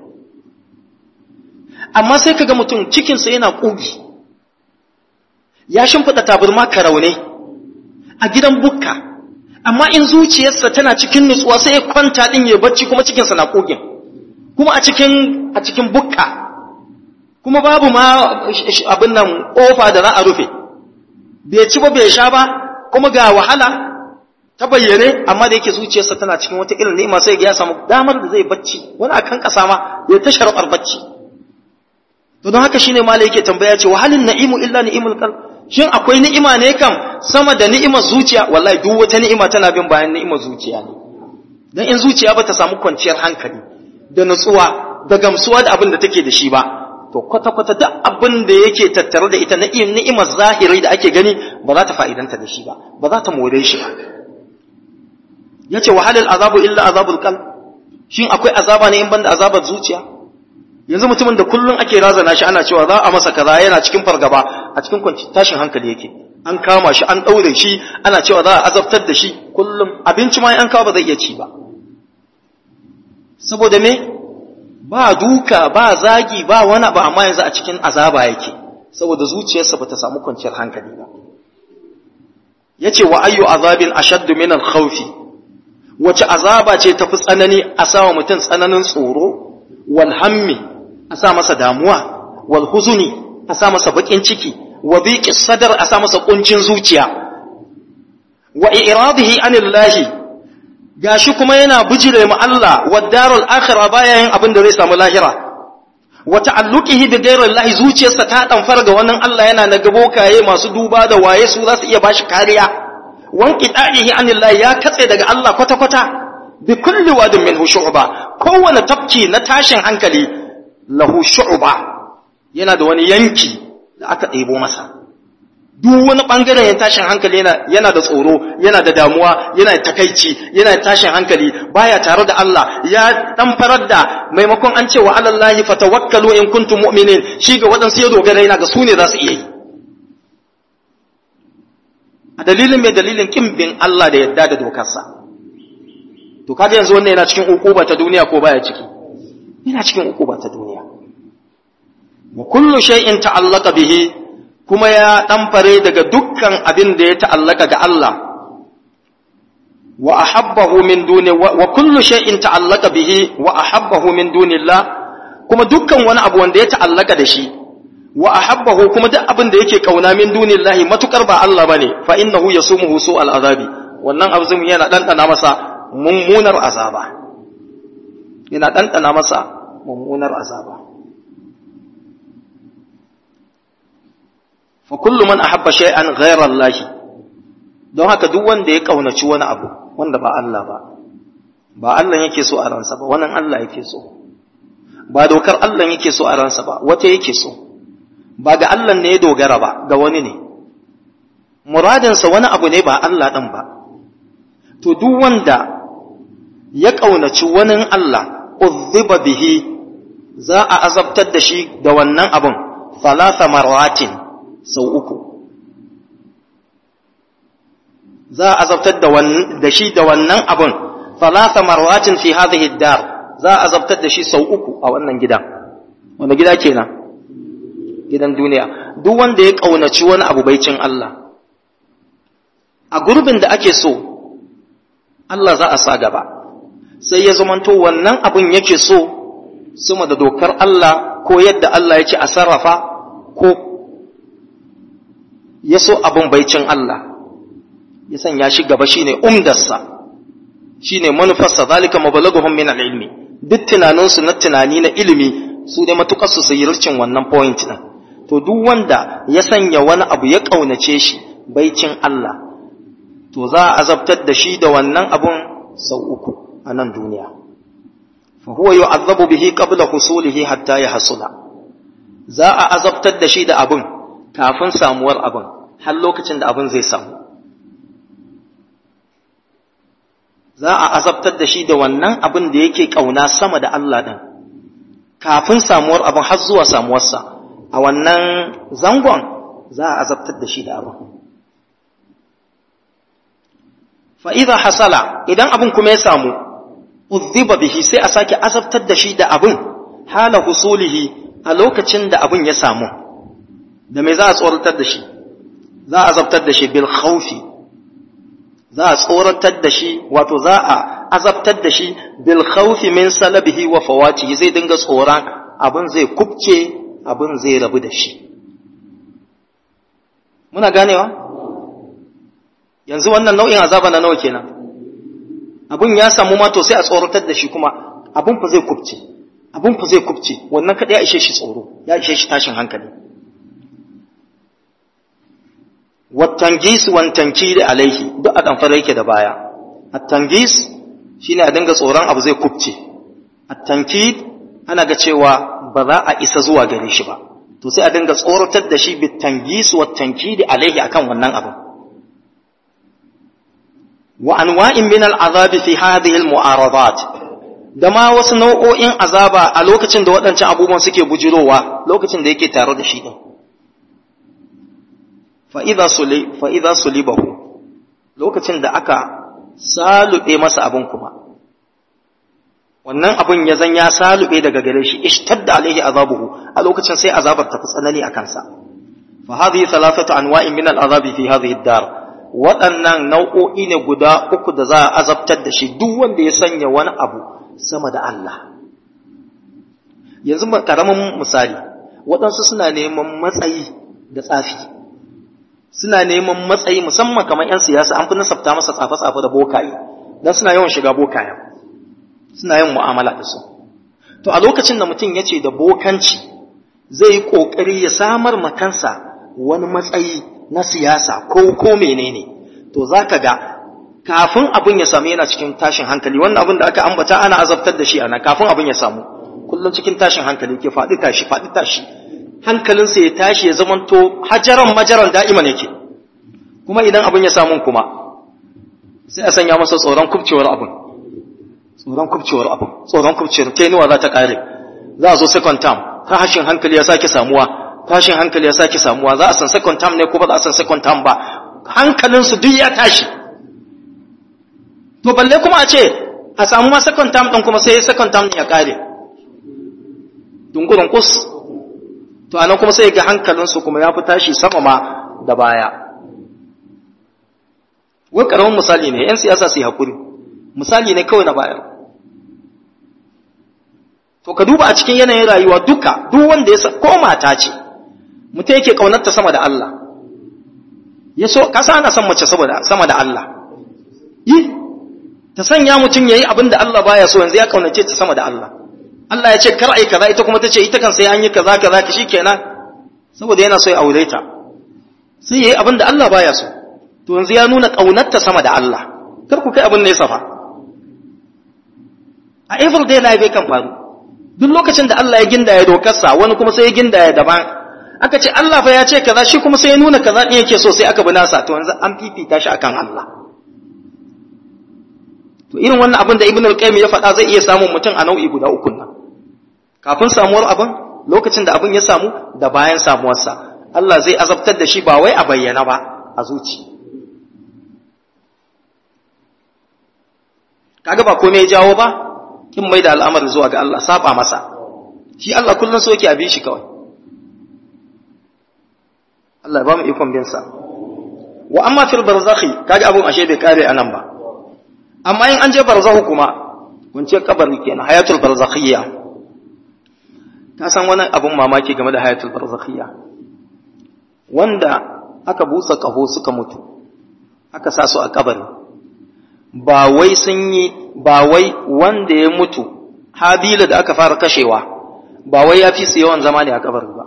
amma sai kaga mutum cikinsa yana ƙugi ya shimfiɗa taburma karaune a gidan bukka amma in zuciyarsa tana cikin nutsuwa sai ya kwanta ɗin ya bacci kuma cikinsa na ƙugin kuma a cikin a cikin bukka kuma babu ma abin nan ƙofa da za a rufe bai ci ba bai sha ba kuma ga wahala ta bayyane amma da yake zuciyarsa tana cikin wata irin ni'ima sai ya samu damar da zai bacci wani akan kasa ma ya ta sharɓar bacci to don haka shine malai yake tambaya ce wahalin na'imu illa ni'imul qalb shin akwai ni'ima ne kam sama da ni'imar zuciya wallahi duk wata ni'ima tana bin bayan ni'imar zuciya ne dan in zuciya ba ta samu kwanciyar hankali da nutsuwa da gamsuwa da abin da take da shi ba to kwata kwata duk abin da yake tattare da ita ni'imar zahiri da ake gani ba za ta fa'idanta da shi ba ba za ta more shi ba yace wahalal azabu illa azabul qalb shin akwai azaba ne in banda azabar zuciya yanzu mutumin da kullun ake razana shi ana cewa za a masa kaza yana cikin fargaba a cikin kwanci tashin hankali yake an kama shi an daure shi ana cewa za a azabtar da shi kullum abinci ma an kawo ba zai iya ci ba saboda me ba duka ba zagi ba wani ba amma yanzu a cikin azaba yake saboda zuciyarsa bata samu kwanciyar hankali ba yace wa ayyu azabin ashaddu min al-khawfi wace azaba ce tafi tsanani a sawa mutum tsananin tsoro wal hammi a sa masa damuwa wal huzuni a sa masa bakin ciki wa biqi sadar a sa masa kuncin zuciya wa iradihi anillahi gashi kuma yana bijire mu Allah wa darul akhirah baya yin abin da zai samu lahira wa ta'alluqihi bi ghayrillahi zuciyarsa ta damfar ga wannan Allah yana na gabokaye masu duba da waye su za su iya bashi kariya wanki da'ihi anillahi ya katse daga Allah kwata-kwata bi kulli wadin minhu shu'ba kowane tafki na tashin hankali lahu shu'ba yana da wani yanki da aka ɗebo masa duk wani bangaren ya tashin hankali yana yana da tsoro yana da damuwa yana da takaici yana da tashin hankali baya tare da Allah ya dan farar da maimakon an ce wa alallahi fatawakkalu in kuntum mu'minin shi ga waɗansu ya dogara yana ga su ne za su iya yi a dalilin mai dalilin kin bin Allah da yadda da dokarsa to kaga yanzu wannan yana cikin ukuba ta duniya ko baya ciki yana cikin ukuba ta duniya wa kullu shay'in ta'allaqa bihi kuma ya ɗamfare daga dukkan abin da ya ta'allaka ga Allah wa ahabbahu min duni wa kullu shay'in ta'allaka bihi wa ahabbahu min dunillah kuma dukkan wani abu wanda ya ta'allaka da shi wa ahabbahu kuma duk abin da yake kauna min dunillahi matukar ba Allah bane fa innahu yasumuhu su al'azabi wannan azumin yana ɗanɗana masa mummunar azaba yana ɗanɗana masa mummunar azaba fa kullu man ahabba shay'an ghayra Allah don haka duk wanda ya kaunaci wani abu wanda ba Allah ba ba Allah yake so a ransa ba wannan Allah yake so ba dokar Allah yake so a ransa ba wata yake so ba ga Allah ne ya dogara ba ga wani ne muradinsa wani abu ne ba Allah ɗin ba to duk wanda ya ƙaunaci wani Allah uzziba bihi za a azabtar da shi da wannan abun falasa marwatin sau uku za a azabtar da shi da wannan abun falasa marwatin fi hadhihi dar za a azabtar da shi sau uku a wannan gida wanda gida kenan gidan duniya duk wanda ya ƙaunaci wani abu baicin Allah a gurbin da ake so Allah za a sa gaba sai ya zamanto wannan abin yake so sama da dokar Allah ko yadda Allah ya ce a sarrafa ko ya so abin baicin Allah ya sanya shi gaba shine umdarsa shine manufarsa zalika mabalaghuhum min al-ilmi duk tunaninsu na tunani na ilimi su ne matukar su sayircin wannan point din to duk wanda ya sanya wani abu ya kaunace shi baicin Allah to za a azabtar da shi da wannan abun sau uku a nan duniya fa huwa yu'azzabu bihi qabla husulihi hatta yahsula za a azabtar da shi da abun kafin samuwar abun har lokacin da abun zai samu za a azabtar da shi da wannan abin da yake kauna sama da Allah din kafin samuwar abin har zuwa samuwarsa a wannan zangon za a azabtar da shi da abin fa'iza hasala idan abin kuma ya samu uzziba bihi sai a sake azabtar da shi da abin hala husulihi a lokacin da abin ya samu da me za a tsoratar da shi za a azabtar da shi bil khawfi za a tsoratar da shi wato za a azabtar da shi bil khawfi min salabihi wa fawatihi zai dinga tsoron abin zai kubce abin zai rabu da shi muna ganewa yanzu wannan nau'in azaba na nawa kenan abin ya samu ma to sai a tsoratar da shi kuma abin fa zai kubce abin fa zai kubce wannan kada ya ishe shi tsoro ya ishe shi tashin hankali wattangis wan tankiri alaihi duk a damfara yake da baya at-tangis shine a dinga tsoron abu zai kubce at-tankid ana ga cewa ba za a isa zuwa gare shi ba to sai a dinga tsoratar da shi bitangis wat tankidi alaihi akan wannan abu wa anwa'in min al-azabi fi hadhihi al-mu'aradat da ma wasu nau'o'in azaba a lokacin da waɗancan abubuwan suke bujirowa lokacin da yake tare da shi din fa'iza sulibahu lokacin da aka salube masa abin kuma wannan abin ya zan ya salube daga gare shi ishtadda alaihi azabuhu a lokacin sai azabar tafi tsanani a kansa fa hadhihi thalathatu anwa'in min al'azabi fi hadhihi ad-dar waɗannan nau'o'i ne guda uku da za a azabtar da shi duk wanda ya sanya wani abu sama da Allah yanzu karamin misali waɗansu suna neman matsayi da tsafi suna neman matsayi musamman kamar 'yan siyasa an fi nasabta masa tsafe-tsafe da bokaye don suna yawan shiga bokaye suna yin mu'amala da su to a lokacin da mutum ya ce da bokanci zai yi ƙoƙari ya samar makansa wani matsayi na siyasa ko ko menene to za ka ga kafin abin ya samu yana cikin tashin hankali wannan abin da aka ambata ana azabtar da shi ana kafin abin ya samu kullum cikin tashin hankali ke faɗi tashi faɗi tashi hankalinsa ya tashi ya zamanto hajaran majaran da'iman yake kuma idan abin ya samu kuma sai a sanya masa tsoron kubcewar abin tsoron kubcewar abin tsoron kubcewar tenuwa za ta ƙare za a zo second term tashin hankali ya sake samuwa tashin hankali ya sake samuwa za a san second term ne ko ba za a san second term ba hankalinsu duk ya tashi to balle kuma a ce a samu ma second term ɗin kuma sai second term ya ƙare dungurin kus to anan kuma sai ga hankalinsu kuma ya fi tashi sama ma da baya wai karamin misali ne yan siyasa su yi haƙuri misali ne kawai na bayar to ka duba a cikin yanayin rayuwa duka duk wanda ya ko mata ce mutum yake ƙaunarta sama da Allah ya so kasa ana son mace saboda sama da Allah yi ta sanya mutum yayi abin da Allah baya so yanzu ya kaunace ta sama da Allah Allah ya ce kar ai kaza ita kuma ta ce ita kan sai an yi kaza kaza ki shikenan saboda yana so ya aure ta sai yayi abin da Allah baya so to yanzu ya nuna kaunarta sama da Allah kar ku kai abin ne safa a every day life kan faru duk lokacin da Allah ya gindaya dokarsa wani kuma sai ya gindaya daban aka ce Allah fa ya ce kaza shi kuma sai ya nuna kaza din yake so sai aka bi nasa to yanzu an fifita shi akan Allah to irin wannan abin da Ibn al-Qayyim ya faɗa zai iya samun mutum a nau'i guda uku nan kafin samuwar abin lokacin da abin ya samu da bayan samuwarsa Allah zai azabtar da shi ba wai a bayyana ba a zuci kaga ba komai ya jawo ba kin mai da al'amari zuwa ga Allah saba masa shi Allah kullun so yake abi shi kawai Allah ba mu ikon bin sa wa amma fil barzakhi kaga abun ashe bai kare anan ba amma in an je barzakhu kuma kun ce kabari kenan hayatul barzakhiyya ka san wani abun mamaki game da hayatul barzakhiyya wanda aka busa kaho suka mutu aka sa su a kabari ba wai sun yi ba wai wanda ya mutu habila da aka fara kashewa ba wai ya fi su yawan zama ne a kabari ba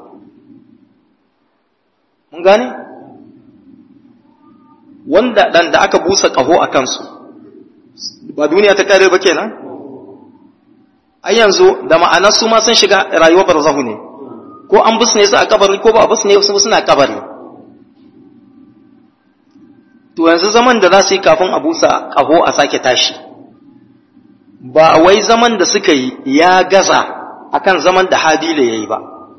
mun gane wanda dan da aka busa kaho a kansu ba duniya ta kare ba kenan ai yanzu da ma'anar su ma sun shiga rayuwar barzahu ne ko an busne su a kabari ko ba a busne su suna kabari to yanzu zaman da za su yi kafin a busa ƙaho a sake tashi ba wai zaman da suka yi ya gaza akan zaman da habila ya yi ba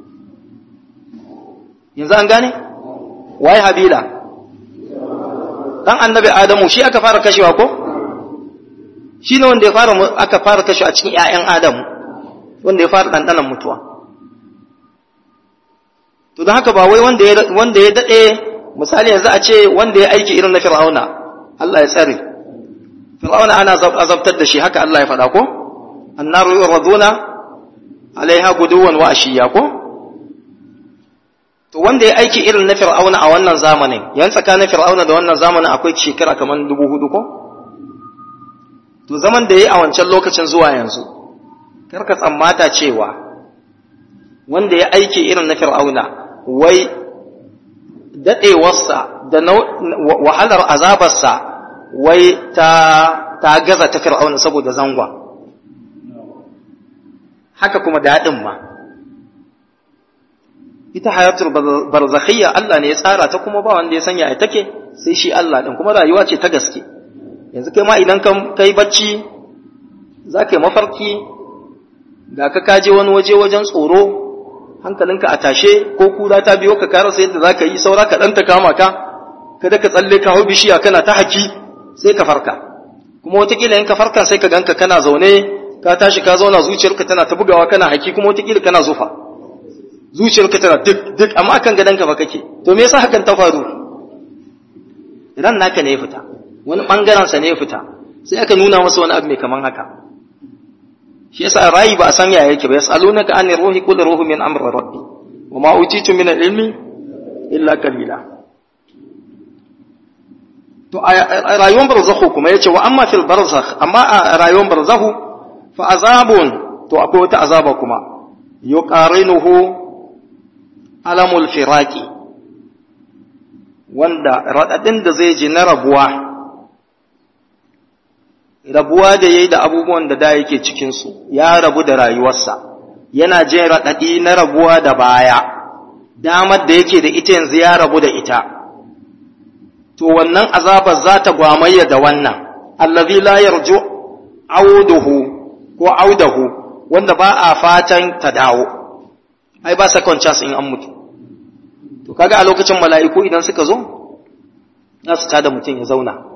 yanzu an gane waye habila dan annabi adamu shi aka fara kashewa ko shi ne wanda ya fara aka fara kashewa a cikin 'ya'yan adamu wanda ya fara ɗanɗanan mutuwa to don haka ba wai wanda ya daɗe misali yanzu a ce wanda ya aiki irin na fir'auna Allah ya tsare fir'auna ana azabtar da shi haka Allah ya faɗa ko annaru yuraduna alaiha guduwan wa ashiya ko to wanda ya aiki irin na fir'auna a wannan zamanin yan tsakanin fir'auna da wannan zamanin akwai shekara kamar dubu hudu ko to zaman da yayi a wancan lokacin zuwa yanzu karka tsammata cewa wanda ya aiki irin na fir'auna wai daɗewarsa da wahalar azabarsa wai ta, ta gaza ta fir'auna saboda zangwa haka kuma daɗin ma ita hayatul barzakhiyya Allah ne ya tsara ta kuma ba wanda ya sanya ya take sai shi Allah ɗin kuma rayuwa ce ta gaske yanzu kai ma idan kai bacci za ka yi mafarki ga ka kaje wani waje wajen tsoro hankalinka a tashe ko kura ta biyo ka karasa yadda za ka yi saura ka ɗanta kama ka kada ka tsalle ka hau bishiya kana ta haki sai ka farka kuma watakila in ka farka sai ka ganka kana zaune ka tashi ka zauna zuciyarka tana ta bugawa kana haki kuma watakila kana zufa zuciyarka tana duk duk amma akan gadonka ba kake to me yasa hakan ta faru ran naka ne ya fita wani bangaren sa ne ya fita sai aka nuna masa wani abu mai kaman haka shi yasa rayi ba a san yaya yake ba yasalunaka an ruhi qul ruhu min amri rabbi wa ma utitu min al-ilmi illa qalila to a rayuwar barzakhu kuma yace wa amma fil barzakh amma a rayuwar barzakhu fa azabun to akwai wata azaba kuma yuqarinuhu alamul firaqi wanda radadin da zai ji na rabuwa rabuwa da yayi da abubuwan da da yake cikin su ya rabu da rayuwarsa yana jin radadi na rabuwa da baya damar da yake da ita yanzu ya rabu da ita to wannan azabar za ta gwamayya da wannan allazi la yarju auduhu ko audahu wanda ba a fatan ta dawo ai ba second chance in an mutu to kaga a lokacin mala'iku idan suka zo za su tada mutum ya zauna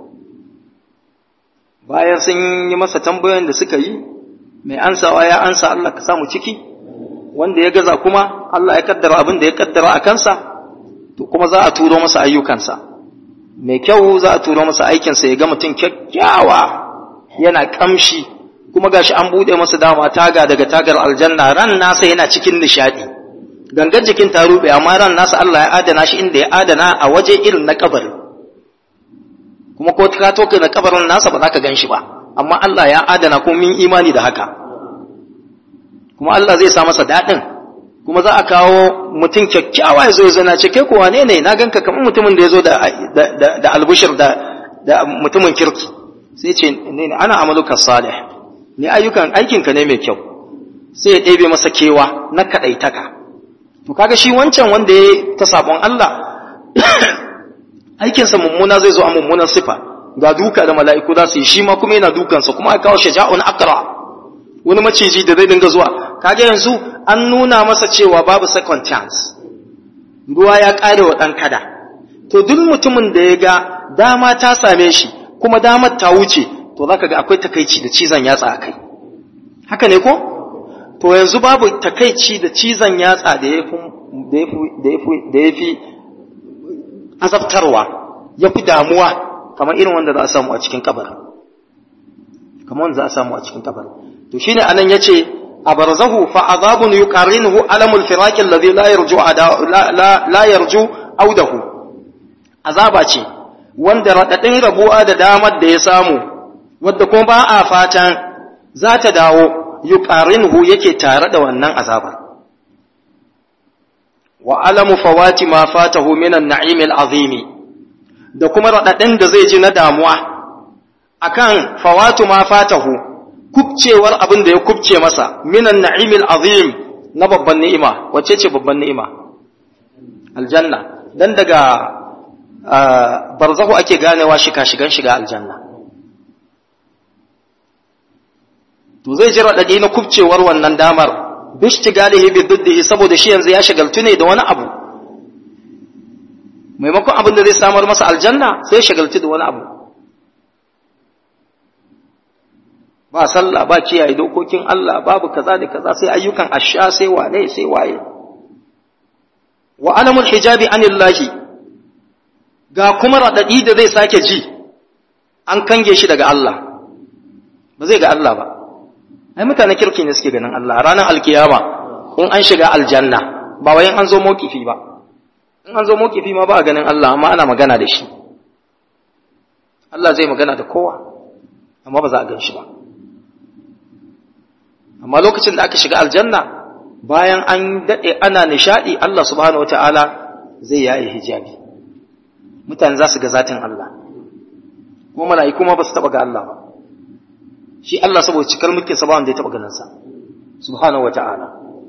bayan sun yi masa tambayoyin da suka yi mai ansawa ya ansa Allah ka samu ciki wanda ya gaza kuma Allah ya kaddara abin da ya kaddara a kansa to kuma za a turo masa ayyukansa mai kyau za a turo masa aikinsa ya ga mutum kyakkyawa yana kamshi kuma gashi an bude masa dama taga daga tagar aljanna ran nasa yana cikin nishadi gangan jikin ta rube amma ran nasa Allah ya adana shi inda ya adana a waje irin na kabari kuma ko ka toke na kabarin nasa ba za ka gan shi ba amma Allah ya adana kuma min imani da haka kuma Allah zai sa masa daɗin kuma za a kawo mutum kyakkyawa ya zo ya zana ce kai ko wane ne na ganka kamar mutumin da ya zo da albushir da mutumin kirki sai ce ne ana amaluka salih ni ayyukan aikinka ne mai kyau sai ya ɗebe masa kewa na kaɗaitaka to kaga shi wancan wanda ya ta sabon Allah aikinsa mummuna zai zo a mummunan sifa ga duka da mala'iku za su yi shi ma kuma yana dukansa kuma a kawo shaja'un akra wani maciji da zai dinga zuwa kaga yanzu an nuna masa cewa babu second chance ruwa ya ƙare wa ɗan kada to duk mutumin da ya ga dama ta same shi kuma damar ta wuce to zaka ga akwai takaici da cizon yatsa a kai haka ne ko to yanzu babu takaici da cizon yatsa da ya fi azabtarwa ya fi damuwa kamar irin wanda za a samu a cikin kabar kamar wanda za a samu a cikin kabar to shine anan yace abarzahu fa azabun yuqarinuhu alamul firaqi alladhi la yarju la la yarju audahu azaba ce wanda radadin rabuwa da damar da ya samu wadda kuma ba a fatan za ta dawo yuqarinuhu yake tare da wannan azabar wa alamu fawati ma fatahu minan na'im al'azim da kuma radadin da zai ji na damuwa akan fawatu ma fatahu kubcewar abin da ya kubce masa minan na'im al'azim na babban ni'ima wacce ce babban ni'ima aljanna dan daga barzahu ake ganewa shika shigan shiga aljanna to zai ji radadi na kubcewar wannan damar bishtigalihi bi diddihi saboda shi yanzu ya shagaltu ne da wani abu maimakon abin da zai samar masa aljanna sai shagaltu da wani abu ba sallah ba kiyaye dokokin Allah babu kaza da kaza sai ayyukan asha sai wane sai waye wa alamul hijabi anillahi ga kuma radadi da zai sake ji an kange shi daga Allah ba zai ga Allah ba ai mutane kirki ne suke ganin Allah ranar alkiyama in an shiga aljanna ba wai an zo mokifi ba in an zo mokifi ma ba a ganin Allah amma ana magana da shi Allah zai magana da kowa amma ba za a gan shi ba amma lokacin da aka shiga aljanna bayan an daɗe ana nishaɗi Allah subhanahu wata'ala zai yaye hijabi mutane za su ga zatin Allah kuma mala'iku ma ba su taɓa ga Allah ba shi Allah saboda cikar mulkin sa ba wanda ya taba ganin sa subhanahu wata'ala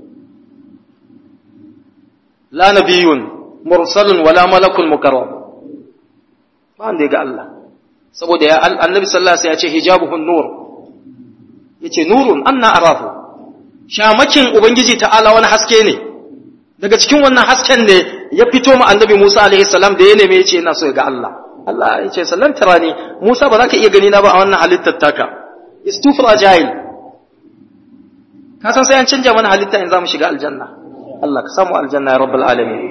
la nabiyyun mursalun wala malakun mukarram ba wanda ya ga Allah saboda ya annabi sallallahu alaihi wasallam ya ce hijabuhun nur yace nurun anna arafu shamakin ubangiji ta'ala wani haske ne daga cikin wannan hasken ne ya fito ma annabi Musa alaihi salam da ya neme yace ina so ya ga Allah Allah ya ce sallan tarani Musa ba za ka iya gani na ba a wannan halittar taka is too fragile ka san sai an canja mana halitta in za mu shiga aljanna Allah ka samu aljanna ya rabbal alamin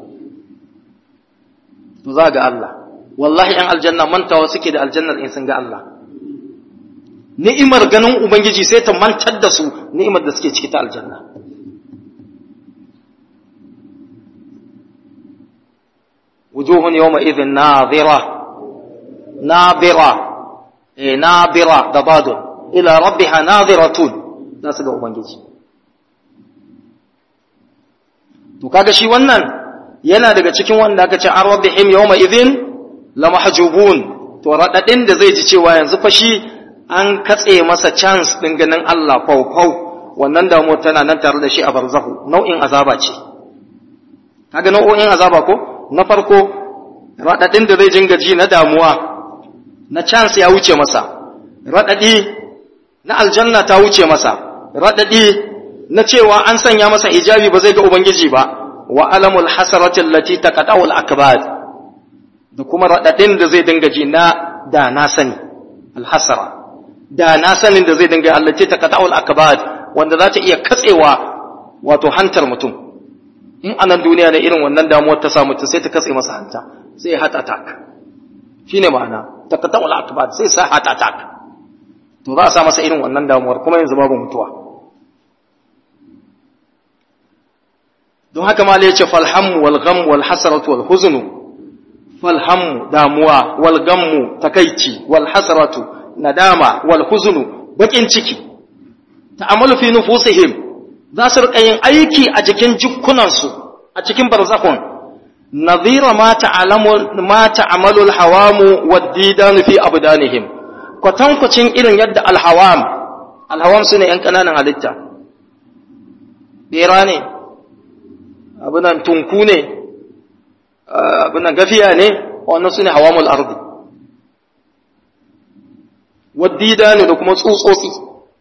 to za ga Allah wallahi yan aljanna mantawa suke da aljannar in sun ga Allah ni'imar ganin ubangiji sai ta mantar da su ni'imar da suke ciki ta aljanna wujuhun yawma idhin nadhira nadhira eh nadhira da badun ila rabbiha nadhiratun za su ga ubangiji to kaga shi wannan yana daga cikin wanda aka ce an rabbihim yawma idhin la mahjubun to radadin da zai ji cewa yanzu fa shi an katse masa chance din ganin Allah faufau wannan damuwa tana nan tare da shi a barzahu nau'in azaba ce kaga nau'o'in azaba ko na farko radadin da zai jinga ji na damuwa na chance ya wuce masa radadi na aljanna ta wuce masa radadi na cewa an sanya masa hijabi ba zai ga ubangiji ba wa alamul hasarati allati taqata'u al-akbad da kuma radadin da zai dinga ji na da na sani al-hasara da na sanin da zai dinga allati taqata'u al-akbad wanda za ta iya katsewa wato hantar mutum in anan duniya ne irin wannan damuwar ta samu ta sai ta katse masa hanta sai heart attack shine ma'ana taqata'u al-akbad sai sa heart attack to za a sa masa irin wannan damuwar kuma yanzu babu mutuwa don haka ma ya ce falhamu wal gham wal hasaratu wal huznu falhammu damuwa wal gammu takaici wal hasratu nadama wal huzunu bakin ciki ta'amalu fi nufusihim za su rika yin aiki a jikin jukkunansu a cikin barzakhun nadhira ma ta'alamu ma ta'amalu al-hawamu wad-didan fi abdanihim kwatankwacin irin yadda al-hawam al-hawam sune yan kananan halitta bera ne abunan tunku ne abunan gafiya ne wannan sune hawamul ardi wad-didan da kuma tsutsotsi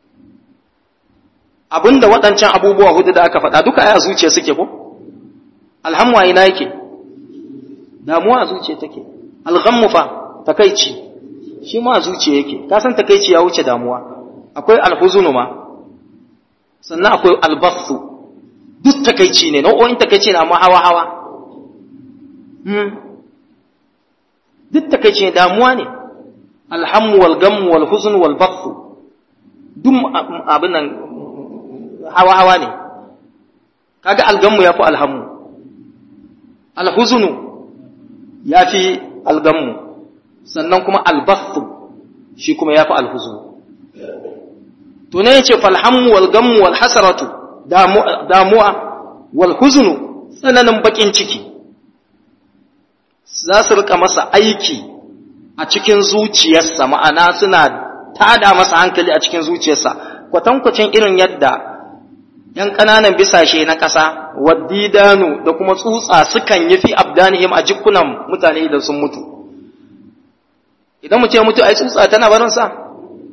abinda waɗancan abubuwa hudu da aka faɗa duka aya zuciya suke ko alhammu a ina yake damuwa a zuciya take alghammu fa takaici shi ma a zuciya yake ka san takaici ya wuce damuwa akwai alhuzunu ma sannan akwai albasu duk takaici ne nau'o'in takaici ne amma hawa hawa hmm. duk takaici ne damuwa ne alhammu wal gammu wal huzn wal basu duk abin nan hawa hawa ne kaga algammu yafi alhammu alhuzunu ya fi algammu sannan kuma albasu shi kuma ya fi alhuzunu to ne yace falhammu wal gammu wal hasaratu damuwa wal huzunu tsananin bakin ciki za su rika masa aiki a cikin zuciyarsa ma'ana suna tada masa hankali a cikin zuciyarsa kwatankwacin irin yadda ‘yan ƙananan bisashe na ƙasa, waddidanu da kuma tsutsa sukan yi fi abdanihim a jikunan mutane idan sun mutu. Idan mutum ya mutu, ai tsutsa tana barinsa?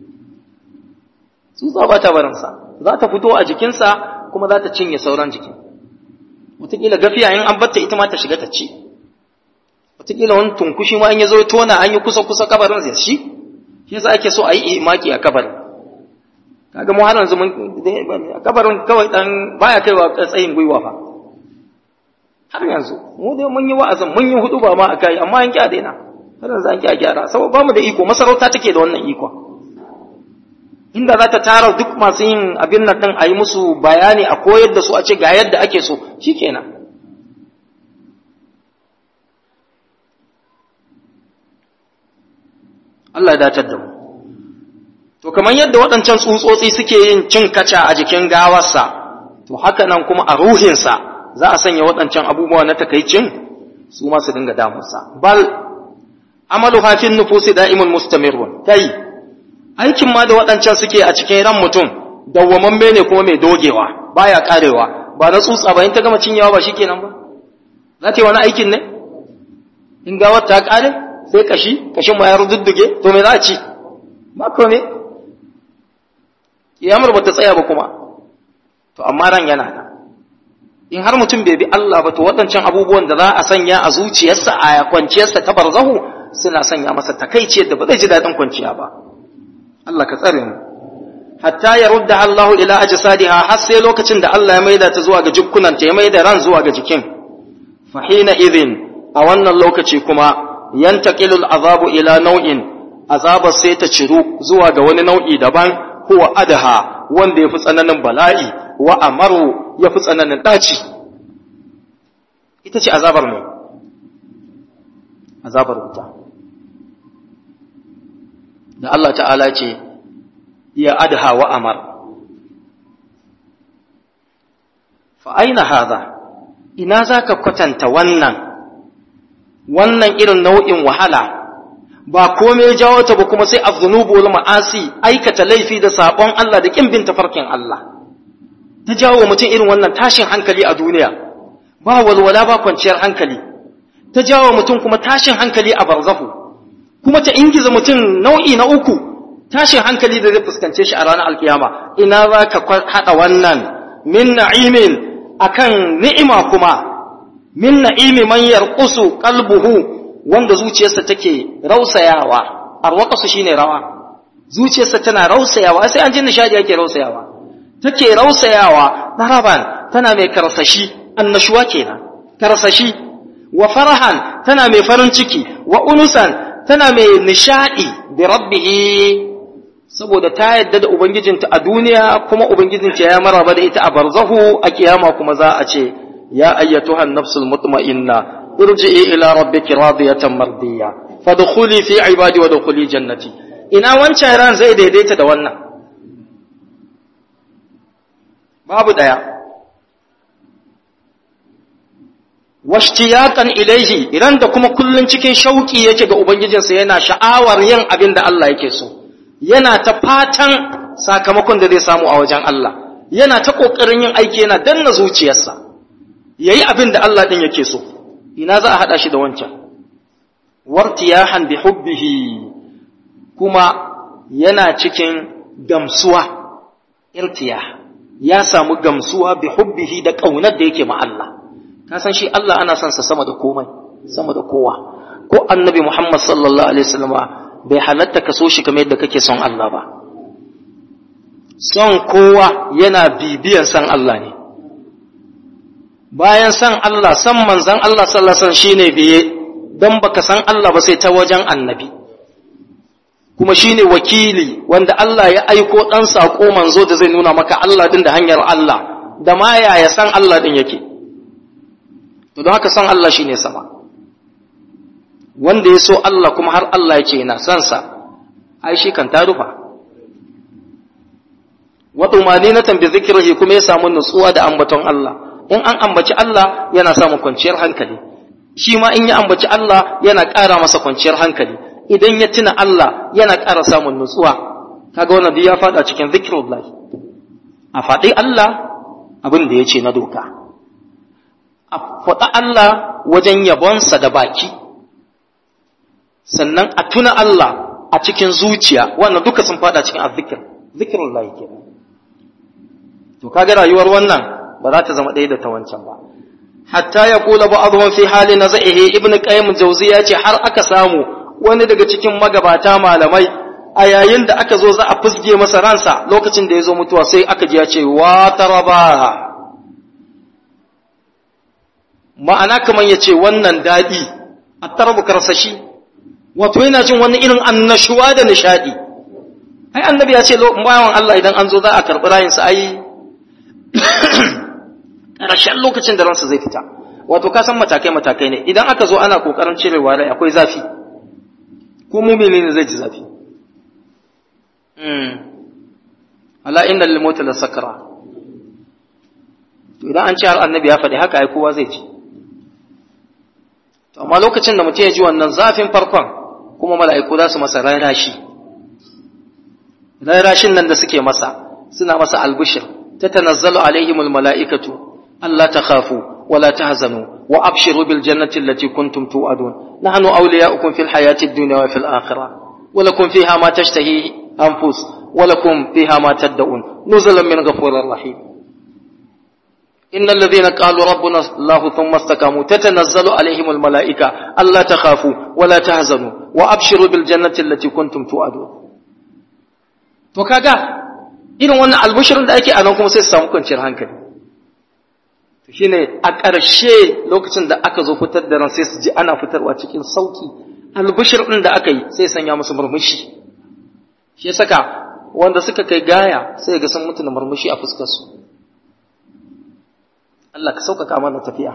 Tsutsa ba ta barinsa, za ta fito a jikinsa kuma za ta cinye sauran jikin. Wataƙila gafiya in an batta ita ma ta shiga ta ci. Wataƙila wani tunkushi ma in ya zo tona an yi kusa-kusa kabarin zai shi, shi yasa ake so a yi imaki a kabarin. kaga mu har yanzu mun kabarin kawai dan baya kaiwa tsayin gwiwa fa har yanzu mu dai mun yi wa'azin mun yi hudu ba ma akai amma an kiya daina har yanzu an kiya gyara saboda bamu da iko masarauta take da wannan iko inda za ta tara duk masu yin abin nan din a yi musu bayani a koyar da su a ce ga yadda ake so shikenan Allah ya datar da mu To, kamar yadda waɗancan tsutsotsi suke yin cin kaca a jikin gawarsa, to haka nan kuma a ruhinsa za a sanya waɗancan abubuwa na takaicin su ma su dinga damunsa. Bal, amalu hafin nufusi da'imun mustamirun, kai, aikin ma da waɗancan suke a cikin ran mutum, dawwamamme ne kuma mai dogewa, baya karewa, ba na tsutsa ba in ta gama cinyawa ba shikenan ba. Za ta yi wani aikin ne? In gawar ta kare, sai kashi, kashin ma ya rududduge, to me za a ci? Ba ne? kiyamar ba ta tsaya ba kuma to amma ran yana nan in har mutum bai bi Allah ba to waɗancan abubuwan da za a sanya a zuciyarsa a kwanciyarsa ta barzahu suna sanya masa takaici da ba zai ji daɗin kwanciya ba Allah ka tsare mu hatta ya rudda Allahu ila ajsadiha har sai lokacin da Allah ya maida ta zuwa ga jikkunan ta ya maida ran zuwa ga jikin fa hina idhin a wannan lokaci kuma yantaqilul azabu ila nau'in azabar sai ta ciru zuwa ga wani nau'i daban huwa adaha wanda ya fi tsananin bala'i wa amaru ya fi tsananin ɗaci ita ce azabar mai azabar wuta da Allah ta'ala ce ya adaha wa amar fa'aina haza ina za ka kwatanta wannan wannan irin nau'in wahala ba komai jawo ta ba kuma sai az-zunubu wal ma'asi aikata laifi da sabon Allah da kin bin tafarkin Allah ta jawo mutum irin wannan tashin hankali a duniya ba walwala ba kwanciyar hankali ta jawo mutum kuma tashin hankali a barzahu kuma ta ingiza mutum nau'i na uku tashin hankali da zai fuskance shi a ranar alkiyama ina za ka haɗa wannan min na'imin akan ni'ima kuma min na'imi man yarqusu qalbuhu wanda zuciyarsa take rausayawa arwaqasu shine rawa zuciyarsa tana rausayawa sai an ji nishadi yake rausayawa take rausayawa daraban tana mai karsashi annashuwa kenan karsashi wa farahan tana mai farin ciki wa unusan tana mai nishadi bi rabbih saboda ta yadda da ubangijinta a duniya kuma ubangijinta ya maraba da ita a barzahu a kiyama kuma za a ce ya ayyatuhan nafsul mutma'inna irji'i ila rabbiki radiyatan mardiya fadkhuli fi ibadi wa dkhuli jannati ina wancan ran zai daidaita da wannan babu daya washtiyaqan ilaihi idan da kuma kullun cikin shauki yake ga ubangijinsa yana sha'awar yin abin da Allah yake so yana ta fatan sakamakon da zai samu a wajen Allah yana ta kokarin yin aiki yana danna zuciyarsa yayi abin da Allah din yake so ina za a hada shi da wancan wartiyahan bi hubbihi kuma yana cikin gamsuwa irtiyah ya samu gamsuwa bi hubbihi da kaunar da yake ma Allah ka san shi Allah ana son sa sama da komai sama da kowa ko annabi Muhammad sallallahu alaihi wasallam bai halatta ka so shi kamar yadda kake son Allah ba son kowa yana bibiyan san Allah ne bayan san Allah san manzan Allah sallallahu alaihi wasallam shine biye dan baka san Allah ba sai ta wajen annabi kuma shine wakili wanda Allah ya aiko dan sako manzo da zai nuna maka Allah din da hanyar Allah da ma yaya san Allah din yake to don haka san Allah shine sama wanda ya so Allah kuma har Allah ya ce yana son sa ai shi kan ta rufa wa tumaninatan bi zikrihi kuma ya samu nutsuwa da ambaton Allah in an ambaci Allah yana samun kwanciyar hankali shi ma in ya ambaci Allah yana ƙara masa kwanciyar hankali idan ya tuna Allah yana ƙara samun nutsuwa kaga wannan duk ya fada cikin zikrullah a faɗi Allah abin da ya ce na doka a faɗa Allah wajen yabonsa da baki sannan a tuna Allah a cikin zuciya wannan duka sun fada cikin azzikir zikirullah kenan to kaga rayuwar wannan ba za ta zama ɗaya da ta wancan ba hatta ya kula ba'dhum fi hali nazaihi ibn qayyim jawziya ce har aka samu wani daga cikin magabata malamai a yayin da aka zo za a fusge masa ransa lokacin da ya zo mutuwa sai aka ji ya ce wa taraba ma'ana kamar ya ce wannan daɗi a tarabu karsashi wato yana jin wani irin annashuwa da nishaɗi ai annabi ya ce bayan Allah idan an zo za a karɓi rayinsa ai ƙarshen lokacin da ransa zai fita wato ka san matakai matakai ne idan aka zo ana ƙoƙarin cirewa rai akwai zafi ko mumini ne zai ji zafi ala inna lil mauti la sakra to idan an ce har annabi ya faɗi haka ai kowa zai ji to amma lokacin da mutum ya ji wannan zafin farkon kuma mala'iku za su masa rarashi rarashin nan da suke masa suna masa albishir ta tanazzalu alaihimul mala'ikatu Allah ta khafu wala tahzanu wa abshiru bil jannati allati kuntum tu'adun nahnu awliya'ukum fil hayati ad-dunya wa fil akhirah wa lakum fiha ma tashtahi anfus wa lakum fiha ma tad'un nuzulan min ghafurir rahim إن الذين قالوا ربنا الله ثم استقاموا تتنزل عليهم الملائكة ألا تخافوا ولا تهزنوا وأبشروا بالجنة التي كنتم توعدون to kaga irin wannan albushirin da ake a nan kuma sai su samu kwanciyar hankali to shine a ƙarshe lokacin da aka zo fitar da ran sai su ji ana fitarwa cikin sauki albushir din da aka yi sai sanya musu murmushi shi saka wanda suka kai gaya sai ga sun mutu da murmushi a fuskar su Allah ka sauƙaƙa mana tafiya.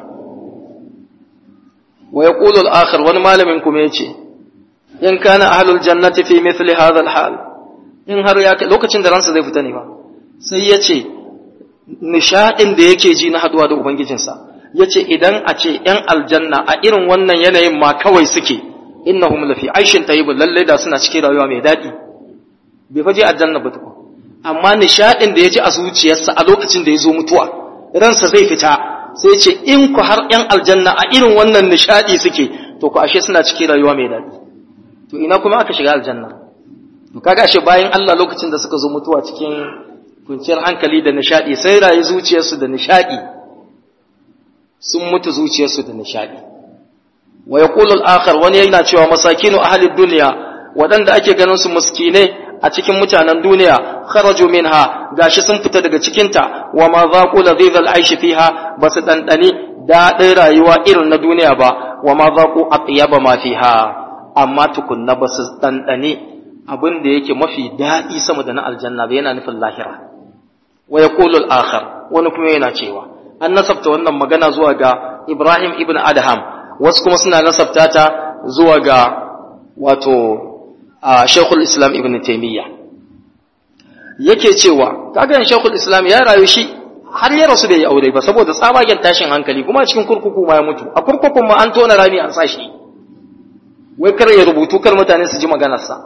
Wa ya ƙulul akhir wani malamin kuma ya ce, In kana ahlul jannati fi mithli hadha hal in har ya lokacin da ransa zai fita ne ba, sai ya ce, nishaɗin da yake ji na haduwa da Ubangijinsa, ya ce idan a ce ‘yan aljanna a irin wannan yanayin ma kawai suke, innahum lafi aishin tayyibun lallai da suna cikin rayuwa mai daɗi, bai faje aljanna ba tukun. Amma nishaɗin da ya ji a zuciyarsa a lokacin da ya zo mutuwa, ransa zai fita sai ce in ku har ‘yan aljanna a irin wannan nishaɗi suke to ku ashe suna cikin rayuwa mai daɗi to ina kuma aka shiga aljanna to kaga ashe bayan Allah lokacin da suka zo mutuwa cikin kunciyar hankali da nishaɗi sai rayu zuciyarsu da nishaɗi sun mutu zuciyarsu da nishaɗi wa yaqulu al-akhar wani yana cewa masakinu ahli dunya waɗanda ake ganin su miskinai a cikin mutanen duniya kharaju minha gashi sun fita daga cikinta wa ma zaqu ladhidhal aishi fiha basu dandani daɗin rayuwa irin na duniya ba wa ma zaqu atyaba ma fiha amma tukunna basu dandani abin da yake mafi daɗi sama da na aljanna ba yana nufin lahira wa yaqulu al-akhar wani kuma yana cewa an nasabta wannan magana zuwa ga Ibrahim ibn Adham wasu kuma suna nasabta ta zuwa ga wato Sheikhul Islam Ibn Taymiyyah yake cewa kaga Sheikhul Islam ya rayu shi har ya rasu bai yi aure ba saboda tsabagen tashin hankali kuma a cikin kurkuku ma ya mutu a kurkukun ma an tona rami an sa shi wai kar ya rubutu kar mutane su ji maganarsa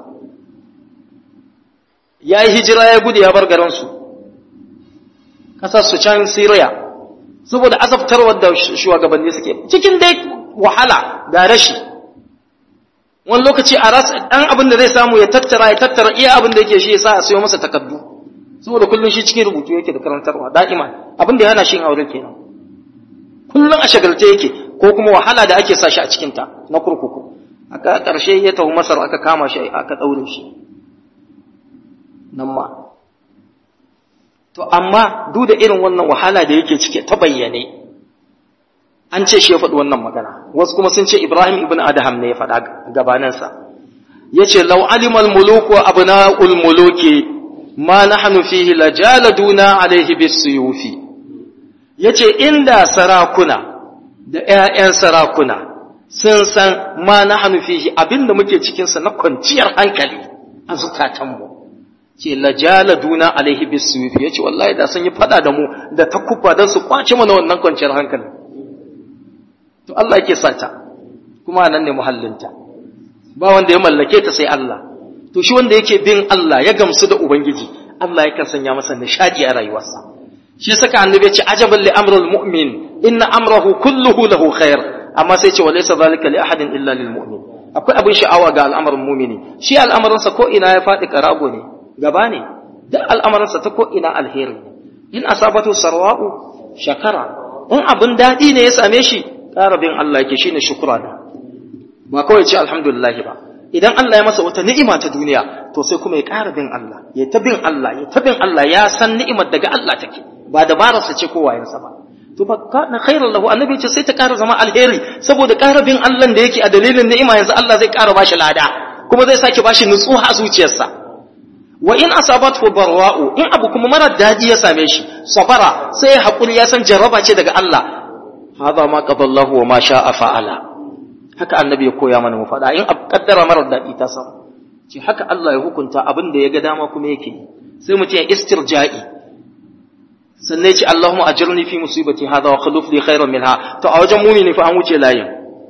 ya yi hijira ya gudu ya bar garinsu ƙasar su can Siriya saboda azabtarwar da shugabanni suke cikin dai wahala da rashi wani lokaci a rasa ɗan abin da zai samu ya tattara ya tattara iya abin da yake shi ya sa a sayo masa takardu saboda kullum shi cikin rubutu yake da karantarwa da'ima abin da ya hana shi aure kenan kullum a shagalce yake ko kuma wahala da ake sa shi a cikinta na kurkuku aka ƙarshe ya tafi masar aka kama shi aka ɗaure shi nan ma to amma duk da irin wannan wahala da yake cike ta bayyane an ce shi ya faɗi wannan magana wasu kuma sun ce ibrahim ibn adham ne ya faɗa gabaninsa ya ce lau alimal muluku abna'ul muluki ma nahnu fihi lajaladuna alaihi bisuyufi yace inda sarakuna da ƴaƴan sarakuna sun san ma nahnu fihi abinda muke cikin sa na kwanciyar hankali a zukatanmu ce lajaladuna alaihi bisuyufi yace wallahi da sun yi fada da mu da takubba dan su kwace mana wannan kwanciyar hankali to Allah yake sata kuma nan ne muhallinta ba wanda ya mallake ta sai Allah to shi wanda yake bin Allah ya gamsu da ubangiji Allah yakan sanya masa nishadi a rayuwarsa shi saka annabi ya ce ajaban li amrul mu'min inna amrahu kulluhu lahu khair amma sai ce walaysa zalika li ahadin illa lil mu'min akwai abin sha'awa ga al'amarin mu'mini shi al'amarinsa ko ina ya faɗi karago ne gaba ne duk al'amarinsa ta ko ina alheri in asabatu sarwa'u shakara in abin daɗi ne ya same shi ƙara bin Allah yake shine shukura da ba kawai ce alhamdulillah ba idan Allah ya masa wata ni'ima ta duniya to sai kuma ya ƙara bin Allah ya ta bin Allah ya ta bin Allah ya san ni'imar daga Allah take ba dabararsa ce ko wayansa ba to ba kana khairan lahu annabi ce sai ta ƙara zama alheri saboda ƙara bin Allah da yake a dalilin ni'ima yanzu Allah zai ƙara bashi lada kuma zai sake bashi nutsuwa a zuciyarsa wa in asabatu barwa'u in abu kuma mara daɗi ya same shi sabara sai ya hakuri ya san jarraba ce daga Allah hada ma qadallahu wa ma sha'a fa'ala haka annabi ya koya mana mu faɗa in kaddara mara daɗi ta samu ce haka Allah ya hukunta abin da ya ga dama kuma yake sai mutum ya istirja'i sannan ya ce Allahumma ajirni fi musibati hadha wa khuluf li khairan minha to a wajen mumini fa an wuce layin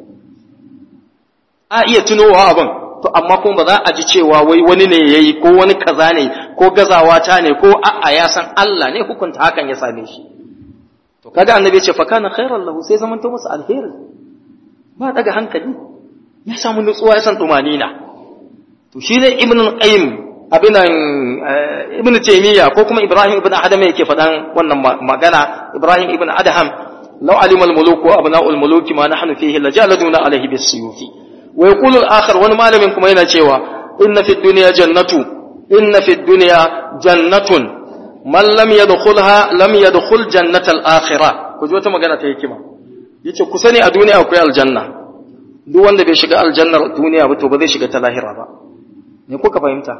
a iya tunowa abin to amma kuma ba za a ji cewa wai wani ne yayi ko wani kaza ne ko gazawa ta ne ko a'a ya san Allah ne hukunta hakan ya same shi to kaga annabi ya ce fa kana khairan lahu sai zaman to masa alheri ba daga hankali ya samu nutsuwa ya san tumanina to shi ne ibn qayyim abinan ibn taymiya ko kuma ibrahim ibn adam yake faɗan wannan magana ibrahim ibn adham law alima al-muluk wa abna'u al-muluk ma nahnu fihi lajaladuna alayhi bis-suyufi wa yaqulu al-akhar wani malamin kuma yana cewa inna fi dunya jannatu inna fi dunya jannatun man lam yadkhulha lam yadkhul jannata al-akhirah ku ji wata magana ta hikima yace ku sani a duniya akwai aljanna duk wanda bai shiga aljannar duniya ba to ba zai shiga ta lahira ba me kuka fahimta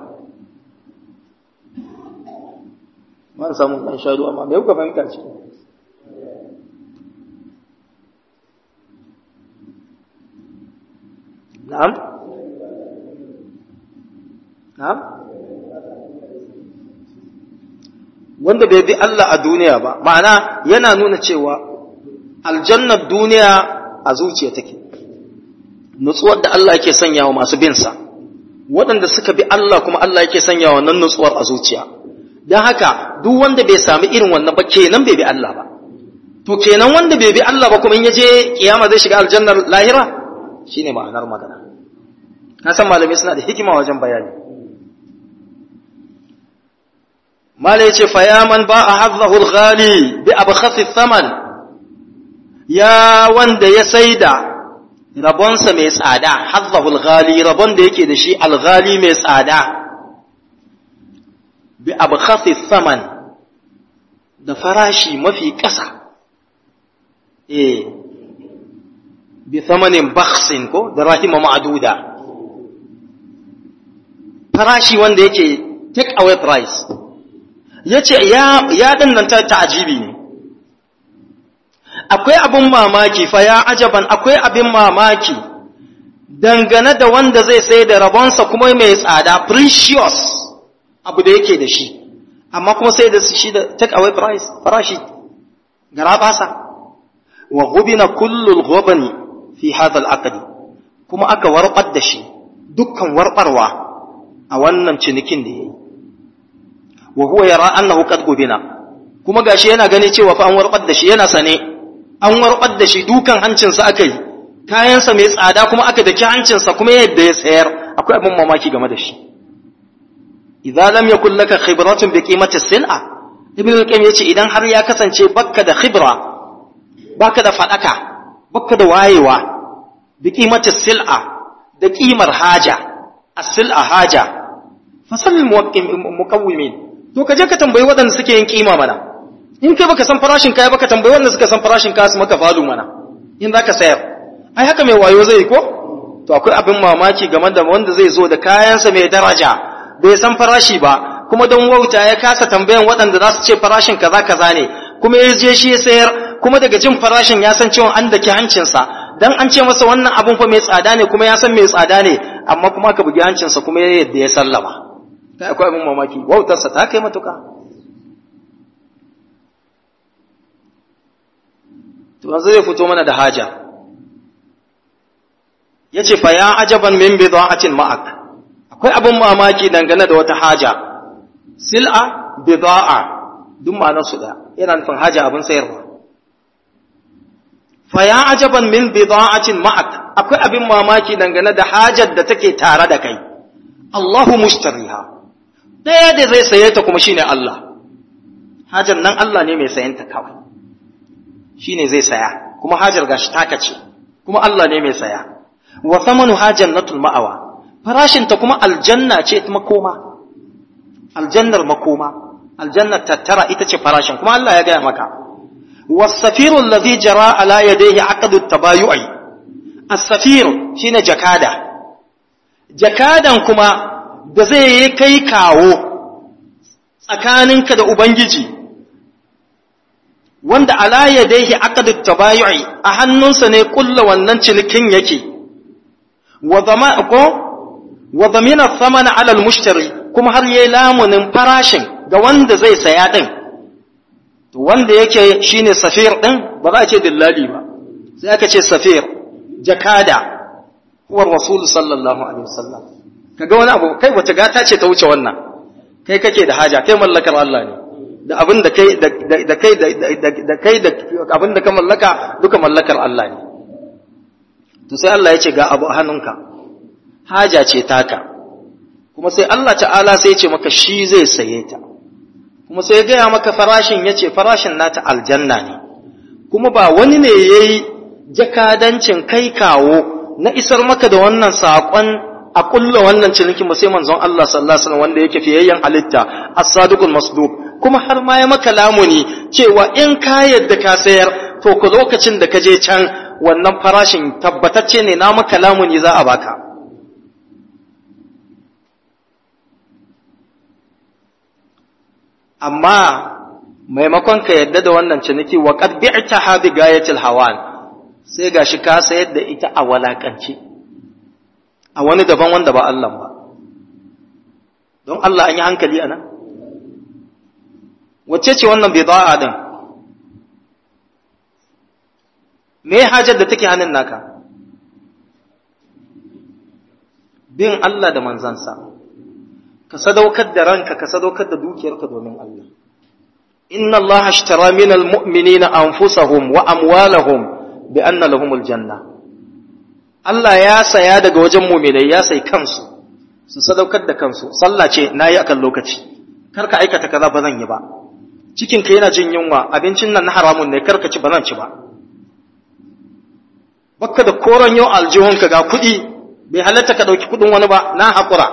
ba samu dan shaidu amma me kuka fahimta ciki na'am na'am wanda bai bi Allah a duniya ba ma'ana yana nuna cewa aljannar duniya a zuciya take nutsuwar da Allah yake sanya wa masu bin sa waɗanda suka bi Allah kuma Allah yake sanya wa nan nutsuwar a zuciya don haka duk wanda bai sami irin wannan ba kenan bai bi Allah ba to kenan wanda bai bi Allah ba kuma in yaje kiyama zai shiga aljannar lahira shine ma'anar magana na san malamai suna da hikima wajen bayani malai yace fa ya man ba ahadhahu al-ghali bi abkhathi thaman ya wanda ya saida rabonsa mai tsada hazzahul ghali rabon da yake da shi alghali mai tsada bi abkhasi saman da farashi mafi ƙasa eh bi thamanin bakhsin ko da rahima ma'duda farashi wanda yake take away price yace ya ya dinnan ta ta'jibi ne akwai abin mamaki fa ya ajaban akwai abin mamaki dangane da wanda zai sai da rabonsa kuma mai tsada precious abu da yake da shi amma kuma sai da shi da take away price farashi gara basa wa ghubina kullul ghubani fi hadha al kuma aka warbar da shi dukkan warbarwa a wannan cinikin da yayi wa huwa yara annahu qad gubina kuma gashi yana gani cewa fa an warbar da shi yana sane an warbar da shi dukan hancinsa aka yi kayansa mai tsada kuma aka daki hancinsa kuma yadda ya sayar akwai abin mamaki game da shi idza lam yakul laka khibratun bi qimati sil'a ibn al-qayyim yace idan har ya kasance bakka da khibra baka da fadaka baka da wayewa bi qimati sil'a da qimar haja as-sil'a haja fasal muqawwimin to kaje ka tambayi waɗanda suke yin kima mana in kai baka san farashin kaya baka tambayi wanda suka san farashin kaya su maka falu mana in zaka sayar ai haka mai wayo zai ko to akwai abin mamaki game da wanda zai zo da kayansa mai daraja bai san farashi ba kuma don wauta ya kasa tambayan waɗanda za su ce farashin kaza kaza ne kuma ya je shi ya sayar kuma daga jin farashin ya san cewa an daki hancinsa dan an ce masa wannan abun fa mai tsada ne kuma ya san mai tsada ne amma kuma ka bugi hancinsa kuma ya yadda ya sallama kai akwai abin mamaki wautarsa ta kai matuka to yanzu zai fito mana da haja yace fa ya ajaban min bida'atin ma'ak akwai abin mamaki dangane da wata haja sil'a bida'a duk ma'anar su da yana nufin haja abin sayarwa fa ya ajaban min bida'atin ma'ak akwai abin mamaki dangane da hajar da take tare da kai Allahu mushtariha daya da zai saye ta kuma shine Allah hajar nan Allah ne mai sayanta kawai shine zai saya kuma hajar gashi taka ce kuma Allah ne mai saya wa thamanu hajannatul ma'awa farashinta kuma aljanna ce makoma aljannar makoma aljannar tattara ita ce farashin kuma Allah ya gaya maka wasafiru allazi jara ala yadayhi aqdu tabayu'i as-safir shine jakada jakadan kuma da zai yi kai kawo tsakaninka da ubangiji wanda ala yadayhi aqdu tabayu'i a hannunsa ne kulla wannan cinikin yake wa zama ko wa zamina samana alal mushtari kuma har yayi lamunin farashin ga wanda zai saya din to wanda yake shine safir din ba za a ce dillali ba sai aka ce safir jakada huwa rasul sallallahu alaihi wasallam kaga wani abu kai wace gata ce ta wuce wannan kai kake da haja kai mallakar Allah ne da abin da kai da kai da kai da abin da ka mallaka duka mallakar Allah ne to sai Allah ya ce ga abu a hannunka haja ce taka kuma sai Allah ta'ala sai ce maka shi zai saye ta kuma sai gaya maka farashin ya ce farashin nata aljanna ne kuma ba wani ne ya yi jakadancin kai kawo na isar maka da wannan saƙon a ƙulla wannan cinikin ba sai manzon Allah sallallahu alaihi wasallam wanda yake fiyayyen halitta as-sadiqul masduq kuma har ma ya maka lamuni cewa in ka yadda ka sayar to ku lokacin da ka je can wannan farashin tabbatacce ne na maka lamuni za a baka amma maimakon ka yadda da wannan ciniki wa qad bi'taha bi gayatil hawan sai gashi ka sayar da ita a walakance a wani daban wanda ba Allah ba don Allah an yi hankali anan wacce ce wannan bida'a din me hajar da take hannun naka bin Allah da manzansa ka sadaukar da ranka ka sadaukar da dukiyarka domin Allah inna Allah ashtara min almu'minina anfusahum wa amwalahum bi anna lahumul janna Allah ya saya daga wajen mu'minai ya sai kansu su sadaukar da kansu sallah ce nayi akan lokaci kar ka aikata kaza ba zan yi ba cikin ka yana jin yunwa abincin nan na haramun ne kar ka ci ba zan ci ba bakka da koron yau aljihunka ga kuɗi bai halatta ka ɗauki kuɗin wani ba na haƙura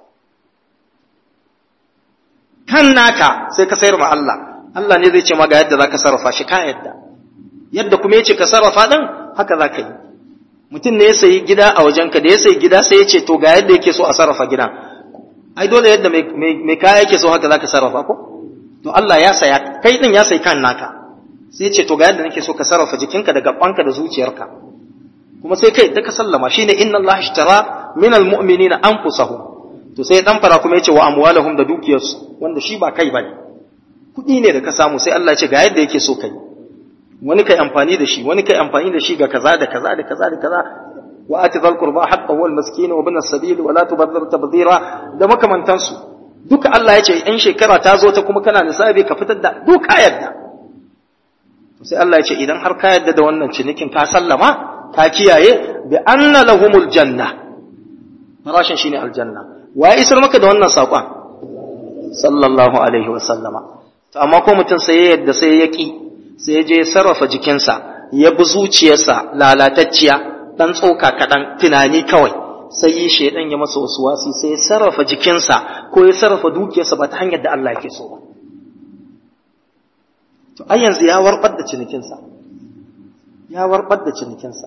kan naka sai ka sayar ma Allah Allah ne zai ce ma ga yadda za ka sarrafa shi ka yadda yadda kuma ya ce ka sarrafa ɗin haka za ka yi mutum ne ya sayi gida a wajenka da ya sayi gida sai ya ce to ga yadda yake so a sarrafa gidan ai dole yadda mai kaya yake so haka za ka sarrafa ko to Allah ya saya kai ɗin ya sayi kan naka sai ce to ga yadda nake so ka sarrafa jikinka da gabanka da zuciyarka kuma sai kai da ka sallama shine inna Allah ishtara min almu'minina anfusahum to sai dan fara kuma yace wa amwalahum da dukiyarsu wanda shi ba kai bane kudi ne da ka samu sai Allah ya ce ga yadda yake so kai wani kai amfani da shi wani kai amfani da shi ga kaza da kaza da kaza da kaza wa ati dhal qurba haqqahu wal miskin wa ibn as-sabil wa la tubadhir tabdhira da makamantansu duka Allah ya ce in shekara ta zo ta kuma kana nisabi ka fitar da duka yadda sai Allah ya ce idan har ka yadda da wannan cinikin ka sallama ka kiyaye bi anna lahumul janna farashin shine aljanna wa ya isar maka da wannan saƙon sallallahu alaihi wa sallama to amma ko mutum sai ya yadda sai ya ki sai ya je sarrafa jikinsa ya bi zuciyarsa lalatacciya dan tsoka kaɗan tunani kawai sai yi shaidan ya masa wasu wasi sai ya sarrafa jikinsa ko ya sarrafa dukiyarsa ba ta hanyar da Allah yake so ba to ai yanzu ya warbar da cinikinsa ya warbar da cinikinsa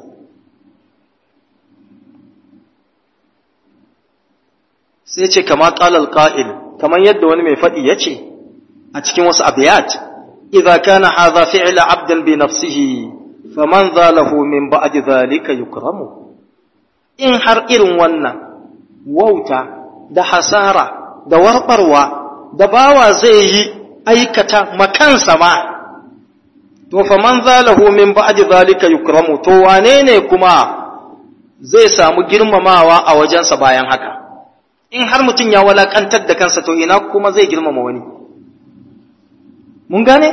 sai ce kama ƙalal ƙa'il kamar yadda wani mai faɗi ya ce a cikin wasu abiyat idza kana hadha fi'la abdan bi nafsihi faman zalahu min ba'di dhalika yukramu in har irin wannan wauta da hasara da warbarwa da bawa zai yi aikata makansa ma to faman zalahu min ba'di dhalika yukramu to wane ne kuma zai samu girmamawa a wajensa bayan haka in har mutum ya walakantar da kansa to ina kuma zai girmama wani mun gane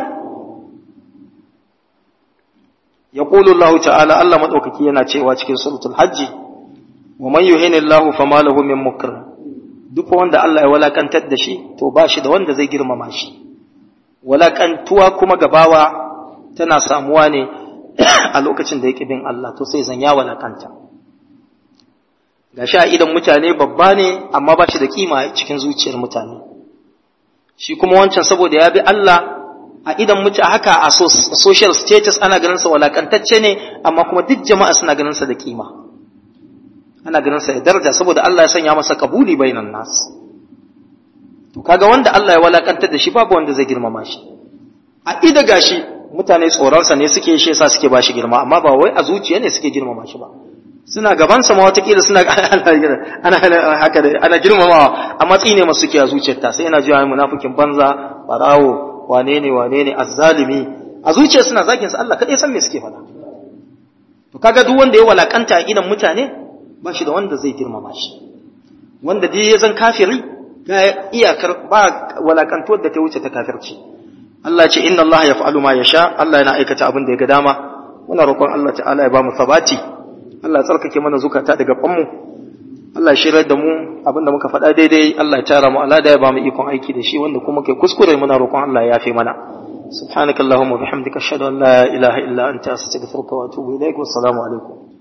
yaqulu Allah ta'ala Allah madaukaki yana cewa cikin suratul hajji wa man yuhini Allah fama lahu min mukr duk wanda Allah ya walakantar da shi to ba shi da wanda zai girmama shi walakantuwa kuma gabawa tana samuwa ne a lokacin da yake bin Allah to sai zan ya walakanta gashi a idan mutane babba ne amma ba shi da kima cikin zuciyar mutane shi kuma wancan saboda ya bi Allah a idan mutane haka a social status ana ganin sa walakantacce ne amma kuma duk jama'a suna ganin sa da kima ana ganin sa da daraja saboda Allah ya sanya masa kabuli bainan nas to kaga wanda Allah ya walakantar da shi babu wanda zai girmama shi a ida gashi mutane tsoronsa ne suke shi yasa suke bashi girma amma ba wai a zuciya ne suke girmama shi ba suna gaban sa ma watakila suna ana haka da ana girmamawa a matsi ne masu suke a zuciyarta sai yana jiwa munafikin banza barawo wane ne wane ne azzalimi a zuciyar suna zakin sa Allah kadai san me suke faɗa to kaga duk wanda ya walakanta a idan mutane ba shi da wanda zai girmama shi wanda dai ya zan kafiri ga iyakar ba walakantuwar da ta wuce ta kafirci Allah ce inna Allah ya fa'alu ma ya sha Allah yana aikata abin da ya ga dama muna roƙon Allah ta'ala ya ba mu sabati Allah ya tsarkake mana zukata daga banmu Allah ya shirar da mu abin da muka faɗa daidai Allah ya tara mu Allah da ya ba mu ikon aiki da shi wanda kuma kai kuskure muna roƙon Allah ya yafe mana سبحانك اللهم وبحمدك أشهد أن لا إله إلا أنت أستغفرك وأتوب إليك والسلام عليكم